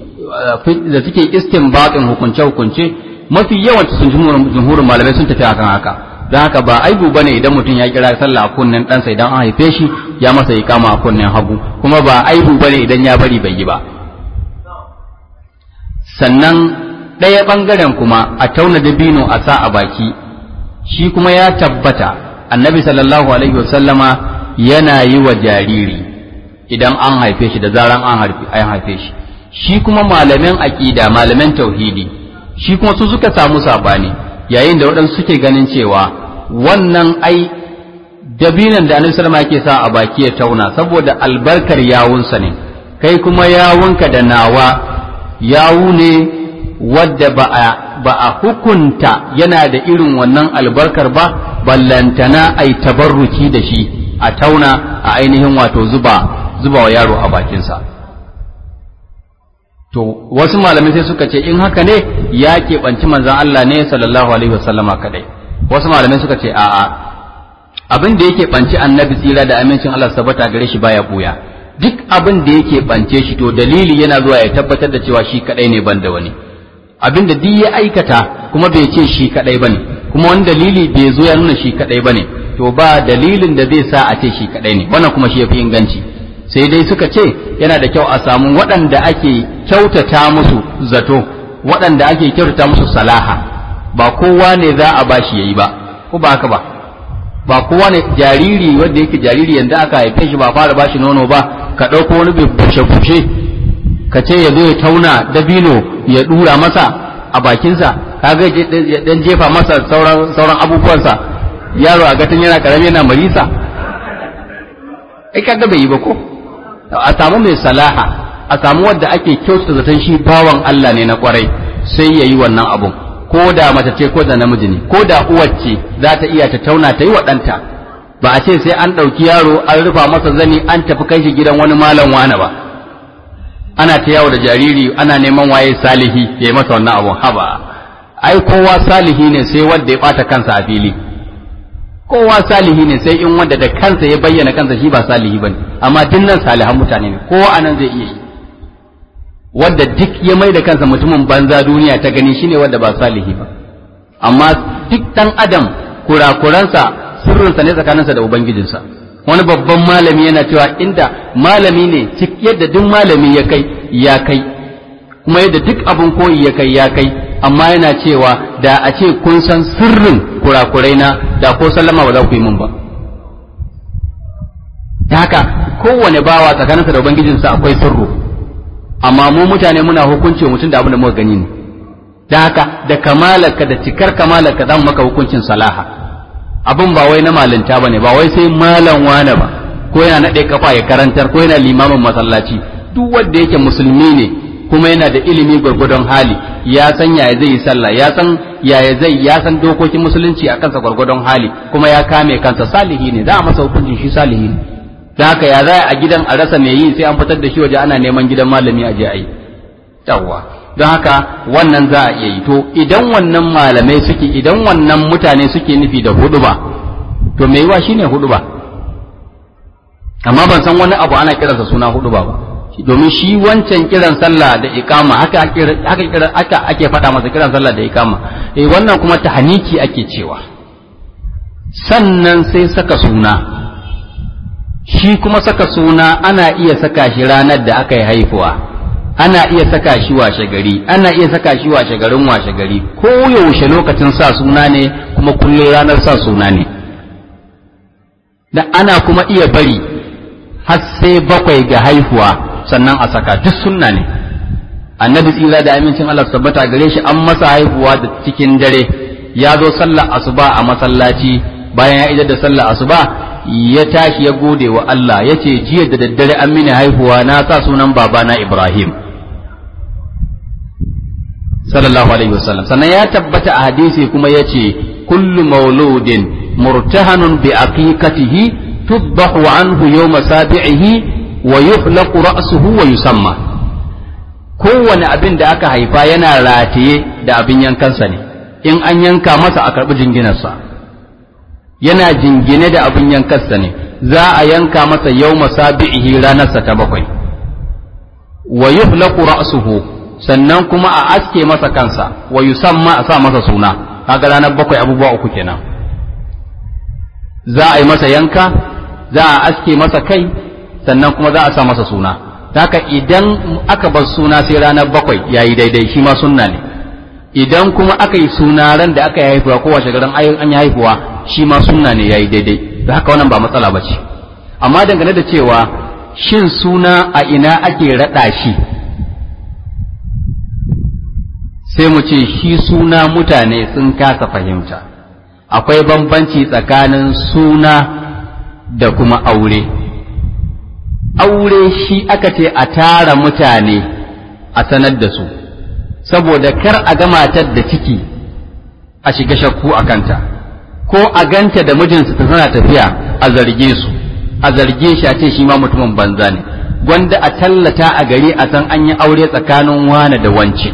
da suke istinbatin hukunce hukunce mafi yawan sun jumhurin malamai sun tafi akan haka don haka ba aibu bane idan mutum ya kira sallah a kunnen ɗansa idan an haife shi ya masa ikama a kunnen hagu kuma ba aibu bane idan ya bari bai yi ba sannan ɗaya ɓangaren kuma a tauna dabino a sa a baki shi kuma ya tabbata annabi sallallahu alaihi wasallama yana yi wa jariri idan an haife shi da zaran an haife shi shi kuma malamin aƙida malamin tauhidi shi kuma su suka samu sabani yayin da waɗansu suke ganin cewa wannan ai dabinan da annabi sallama yake sa a baki ya tauna saboda albarkar yawunsa ne kai kuma yawunka da nawa yawu ne wadda ba a ba a hukunta yana da irin wannan albarkar ba ballantana ai tabarruki da shi a tauna a ainihin wato zuba zuba wa yaro a bakinsa to wasu malamai sai suka ce in haka ne ya keɓanci manzan Allah ne sallallahu alaihi wasallama kadai wasu malamai suka ce a'a abin da yake ɓanci annabi tsira da amincin Allah sabata gare shi baya buya duk abin da yake ɓance shi to dalili yana zuwa ya tabbatar da cewa shi kadai ne ban da wani abin da duk ya aikata kuma bai ce shi kadai bane kuma wani dalili bai zo ya nuna shi kadai bane to ba dalilin da zai sa a ce shi kadai ne wannan kuma shi yafi inganci sai dai suka ce yana da kyau a samu waɗanda ake kyautata musu zato waɗanda ake kyautata musu salaha ba kowa ne za a bashi yayi ba ko ba haka ba ba kowa ne jariri wanda yake jariri yanzu aka haife shi ba fara bashi nono ba ka ɗauko wani bushe-bushe ka ce ya zo ya tauna dabino ya ɗura masa a bakinsa kaga ya dan jefa masa sauran sauran abubuwansa yaro a gatin yana karami yana marisa ai kaga bai yi ba ko a samu mai salaha a samu wanda ake kyautata zaton shi bawan Allah ne na kwarai sai ya yi wannan abun ko da mace ce ko da namiji ne ko da uwacce za ta iya ta tauna ta yi wa ɗanta ba a ce sai an ɗauki yaro an rufa masa zani an tafi kai shi gidan wani malam wane ba ana ta yawo da jariri ana neman waye salihi ya yi masa wannan abun haba ai kowa salihi ne sai wanda ya ɓata kansa a fili kowa salihi ne sai in wanda da kansa ya bayyana kansa shi ba salihi bane amma dinnan salihan mutane ne kowa anan zai iya yi wanda duk ya mai da kansa mutumin banza duniya ta gani shine wanda ba salihi ba amma duk dan adam kurakuransa sirrinsa ne tsakaninsa da ubangijinsa wani babban malami yana cewa inda malami ne yadda duk malami ya kai ya kai kuma yadda duk abin koyi ya kai ya kai amma yana cewa da a ce kun san sirrin kurakurai na da ko sallama ba za ku yi min ba ta haka kowane bawa tsakaninsa da ubangijinsa akwai sirru amma mu mutane muna hukunci mutum da abin da muka gani ne da haka da kamalarka da cikar kamalarka za mu maka hukuncin salaha abin ba wai na malinta bane ba wai sai malam wane ba ko yana naɗe kafa ya karantar ko yana limamin masallaci duk wanda yake musulmi ne kuma yana da ilimi gwargwadon hali ya san yaya zai yi sallah ya san yaya zai ya san dokokin musulunci a kansa gwargwadon hali kuma ya kame kansa salihi ne za a masa hukuncin shi salihi ne da haka ya za a gidan a rasa mai yi sai an fitar da shi waje ana neman gidan malami a je a yi yawwa don haka wannan za a iya yi to idan wannan malamai suke idan wannan mutane suke nufi da huduba to mai yiwa shine huduba amma ban san wani abu ana kiransa suna huduba ba domin shi wancan kiran sallah da ikama haka haka haka ake faɗa masa kiran sallah da ikama eh wannan kuma tahniki ake cewa sannan sai saka suna shi kuma saka suna ana iya saka shi ranar da aka yi haifuwa ana iya saka shi washe gari ana iya saka shi washe garin washe gari ko yaushe lokacin sa suna ne kuma kullum ranar sa suna ne da ana kuma iya bari har sai bakwai ga haihuwa sannan a saka duk sunna ne annabi tsira da amincin Allah tabbata gare shi an masa haihuwa da cikin dare ya zo sallar asuba a masallaci bayan ya idar da sallar asuba ya tashi ya gode wa Allah ya ce jiya da daddare an mini haihuwa na sa sunan babana Ibrahim sallallahu alaihi wasallam sannan ya tabbata a hadisi kuma ya ce kullu mauludin murtahanun bi aqiqatihi tudbahu anhu yawma sabi'ihi wa yuhlaqu ra'suhu wa yusamma kowane abin da aka haifa yana rataye da abin yankansa ne in an yanka masa a karɓi jinginarsa yana jingine da abin yankarsa ne za a yanka masa yau masabi'ihi ranarsa ta bakwai wa yuhlaqu ra'suhu sannan kuma a aske masa kansa wa yusamma a sa masa suna kaga ranar bakwai abubuwa uku kenan za a yi masa yanka za a aske masa kai sannan kuma za a sa masa suna haka idan aka bar suna sai ranar bakwai yayi daidai shi ma sunna ne idan kuma aka yi suna ran da aka yi haifuwa ko washe garin an yi haifuwa shi ma sunna ne yayi daidai da haka wannan ba matsala ba ce amma dangane da cewa shin suna a ina ake raɗa shi sai mu ce shi suna mutane sun kasa fahimta akwai bambanci tsakanin suna da kuma aure aure shi aka ce a tara mutane a sanar da su saboda kar a ga matar da ciki a shiga shakku a kanta ko a ganta da mijinsu ta tana tafiya a zarge su a zarge shi a ce shi ma mutumin banza ne gwanda a tallata a gari a san an yi aure tsakanin wane da wance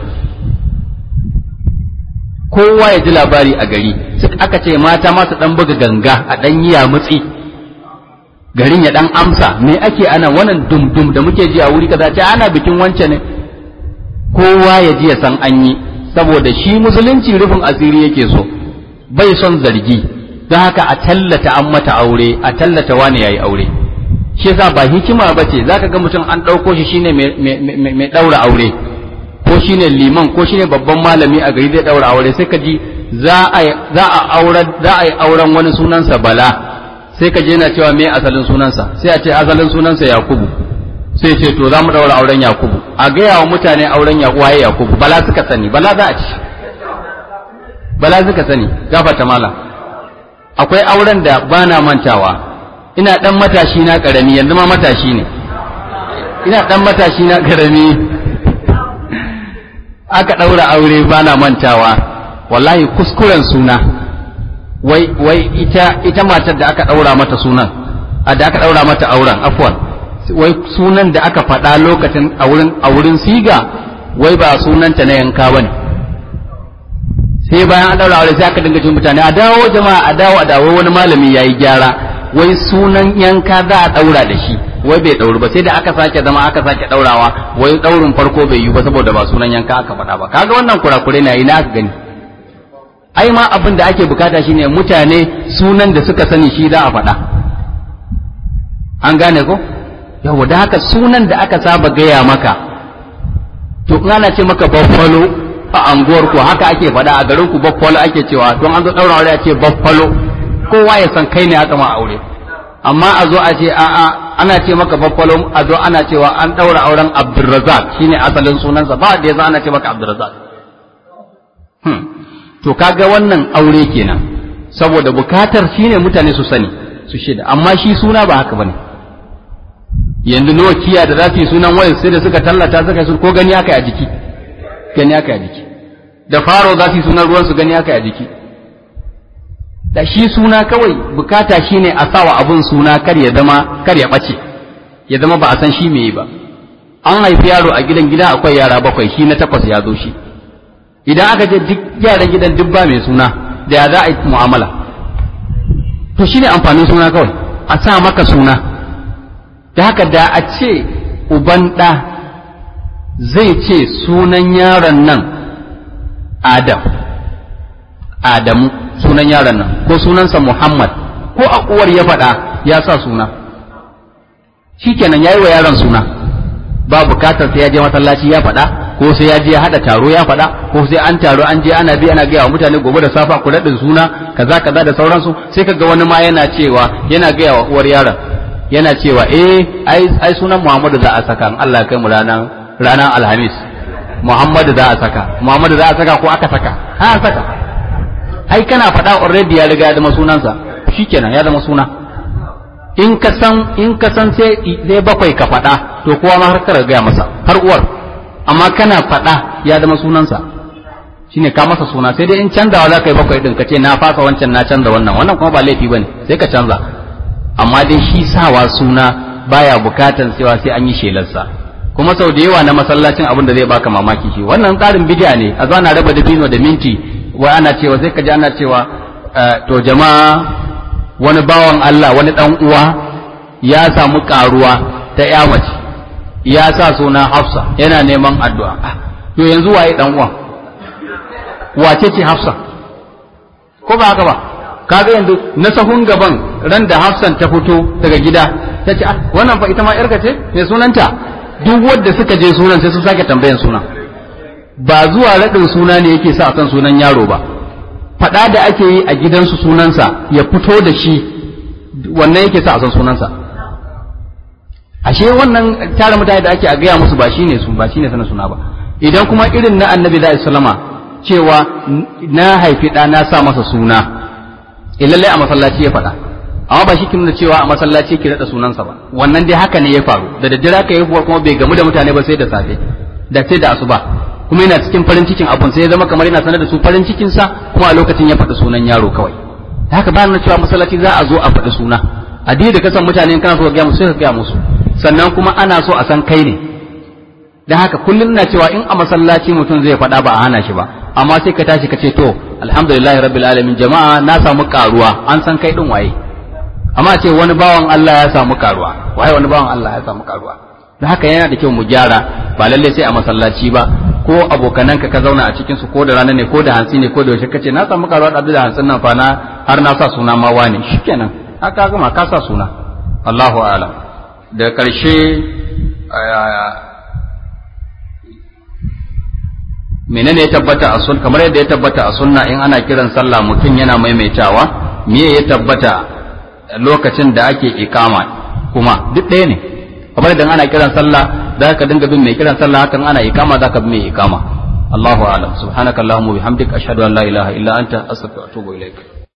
kowa ya ji labari a gari aka ce mata masu dan buga ganga a dan yi mutsi garin ya dan amsa me ake ana wannan dum-dum da muke ji a wuri kaza ce ana bikin wance ne kowa ya ji ya san an yi saboda shi musulunci rufin asiri yake so bai son zargi don haka a tallata an mata aure a tallata wani yayi aure shi yasa ba hikima ba ce zaka ga mutum an ɗauko shi shine mai ɗaura aure ko shine liman ko shine babban malami a gari zai ɗaura aure sai ka ji za a yi auren wani sunansa bala sai ka je yana cewa me asalin sunansa sai a ce asalin sunansa yakubu sai ce to za mu ɗaura auren yakubu a gaya wa mutane auren waye yakubu bala suka sani bala za a ci bala suka sani gafata mala akwai auren da ba na mantawa ina ɗan matashi na ƙarami yanzu ma matashi ne ina ɗan matashi na ƙarami aka ɗaura aure ba na mantawa wallahi kuskuren suna wai wai ita ita matar da aka ɗaura mata sunan a da aka ɗaura mata auren afwan wai sunan da aka faɗa lokacin a wurin a wurin siga wai ba sunanta na yanka bane sai bayan an ɗaura aure sai aka dinga jin mutane a dawo jama'a a dawo a dawo wani malami yayi gyara wai sunan yanka za a ɗaura da shi wai bai ɗauri ba sai da aka sake zama aka sake ɗaurawa wai ɗaurin farko bai yi ba saboda ba sunan yanka aka faɗa ba kaga wannan kurakure na yi na aka gani ai ma abin da ake bukata shine mutane sunan da suka sani shi za a faɗa an gane ko yawa da haka sunan da aka saba gaya maka to in ana ce maka baffalo a anguwar ku haka ake faɗa a garin ku baffalo ake cewa don an zo ɗaura aure a ce baffalo kowa ya san kai ne aka ma aure amma a zo a ce a'a ana ce maka baffalo a zo ana cewa an ɗaura auren abdulrazak shine asalin sunansa ba da ya ana ce maka abdulrazak hmm. to kaga wannan aure kenan saboda bukatar shine mutane su sani su shida amma shi suna ba haka bane yanzu Nokia da za su yi sunan wayar sai da suka tallata suka su ko gani aka a jiki gani aka a jiki da faro za su yi sunan ruwan su gani aka a jiki da shi suna kawai bukata shine a sawa abun suna kar ya zama kar ya bace ya zama ba a san shi me ba an haifi yaro a gidan gida akwai yara bakwai shi na takwas ya zo shi idan aka je duk yaran gidan duk ba mai suna da ya za a yi mu'amala to shine amfanin suna kawai a sa maka suna da haka da a ce uban ɗa zai ce sunan yaron nan adam adamu sunan yaron nan ko sunansa muhammad ko a uwar ya faɗa ya sa suna shikenan ya yi wa yaron suna ba bukatar sai ya je masallaci ya faɗa ko sai ya je ya haɗa taro ya faɗa ko sai an taro an je ana bi ana gaya wa mutane gobe da safa ku raɗin suna kaza kaza da sauransu sai kaga wani ma yana cewa yana gaya wa uwar yaron yana cewa eh ai ai sunan Muhammadu za a saka in Allah kai mu ranar ranar Alhamis Muhammadu za a saka Muhammadu za a saka ko aka saka ha saka ai kana faɗa already ya riga ya zama sunansa shikenan ya zama suna in ka san in ka san sai sai bakwai ka faɗa to kowa ma har ka gaya masa har uwar amma kana faɗa ya zama sunansa shine ka masa suna sai dai in canzawa za ka yi bakwai din ka ce na fasa wancan na canza wannan wannan kuma ba laifi bane sai ka canza amma dai shi sawa suna baya bukatan cewa sai an yi shelarsa kuma sau da yawa na masallacin abin da zai baka mamaki shi wannan tsarin bid'a ne a zana raba dabino da minti wai ana cewa sai ka ji ana cewa to jama'a wani bawan Allah wani dan uwa ya samu karuwa ta ya mace ya sa suna Hafsa yana neman addu'a to yanzu waye dan uwa wace ce Hafsa ko ba haka ba kaga yanzu na sahun gaban ran da Hafsan ta fito daga gida ta ce wannan fa ita ma yarka ce me sunanta duk wanda suka je sunan sai su sake tambayan suna ba zuwa raɗin suna ne yake sa a san sunan yaro ba faɗa da ake yi a gidansu sunansa ya fito da shi wannan yake sa a san sunansa ashe wannan tare mutane da ake a gaya musu ba shine su ba shine sanin suna ba idan kuma irin na annabi da sallama cewa na haifi ɗa na sa masa suna lallai a masallaci ya faɗa amma ba shi kin nuna cewa a masallaci ki rada sunansa ba wannan dai haka ne ya faru da daddare ka yi kuma bai gamu da mutane ba sai da safe da sai da asuba kuma yana cikin farin cikin abun sai ya zama kamar yana sanar da su farin cikin sa kuma a lokacin ya faɗi sunan yaro kawai haka ba na cewa masallaci za a zo a faɗi suna addini da kasan mutane kana so ka gaya musu sai ka gaya musu sannan kuma ana so a san kai ne dan haka kullum na cewa in a masallaci mutum zai faɗa ba a hana shi ba amma sai ka tashi ka ce to alhamdulillahi rabbil alamin jama'a na samu karuwa an san kai din waye amma ce wani bawan Allah ya samu karuwa waye wani bawan Allah ya samu karuwa da haka yana da kyau mu gyara ba lalle sai a masallaci ba ko abokananka ka zauna a cikin su ko da rana ne ko da hantsi ne ko da yaushe kace na samu karuwa da da hantsin nan fa na har na sa suna ma wani shikenan haka gama ka sa suna Allahu a'lam da ƙarshe menene ya tabbata a sun kamar yadda ya tabbata a sunna in ana kiran sallah mutum yana maimaitawa me ya tabbata lokacin da ake ikama kuma duk ɗaya ne kamar idan ana kiran sallah za ka dinga bin mai kiran sallah hakan ana ikama za ka bi mai ikama Allahu a'lam subhanakallahumma bihamdika ashhadu an la ilaha illa anta astaghfiruka wa atubu ilaik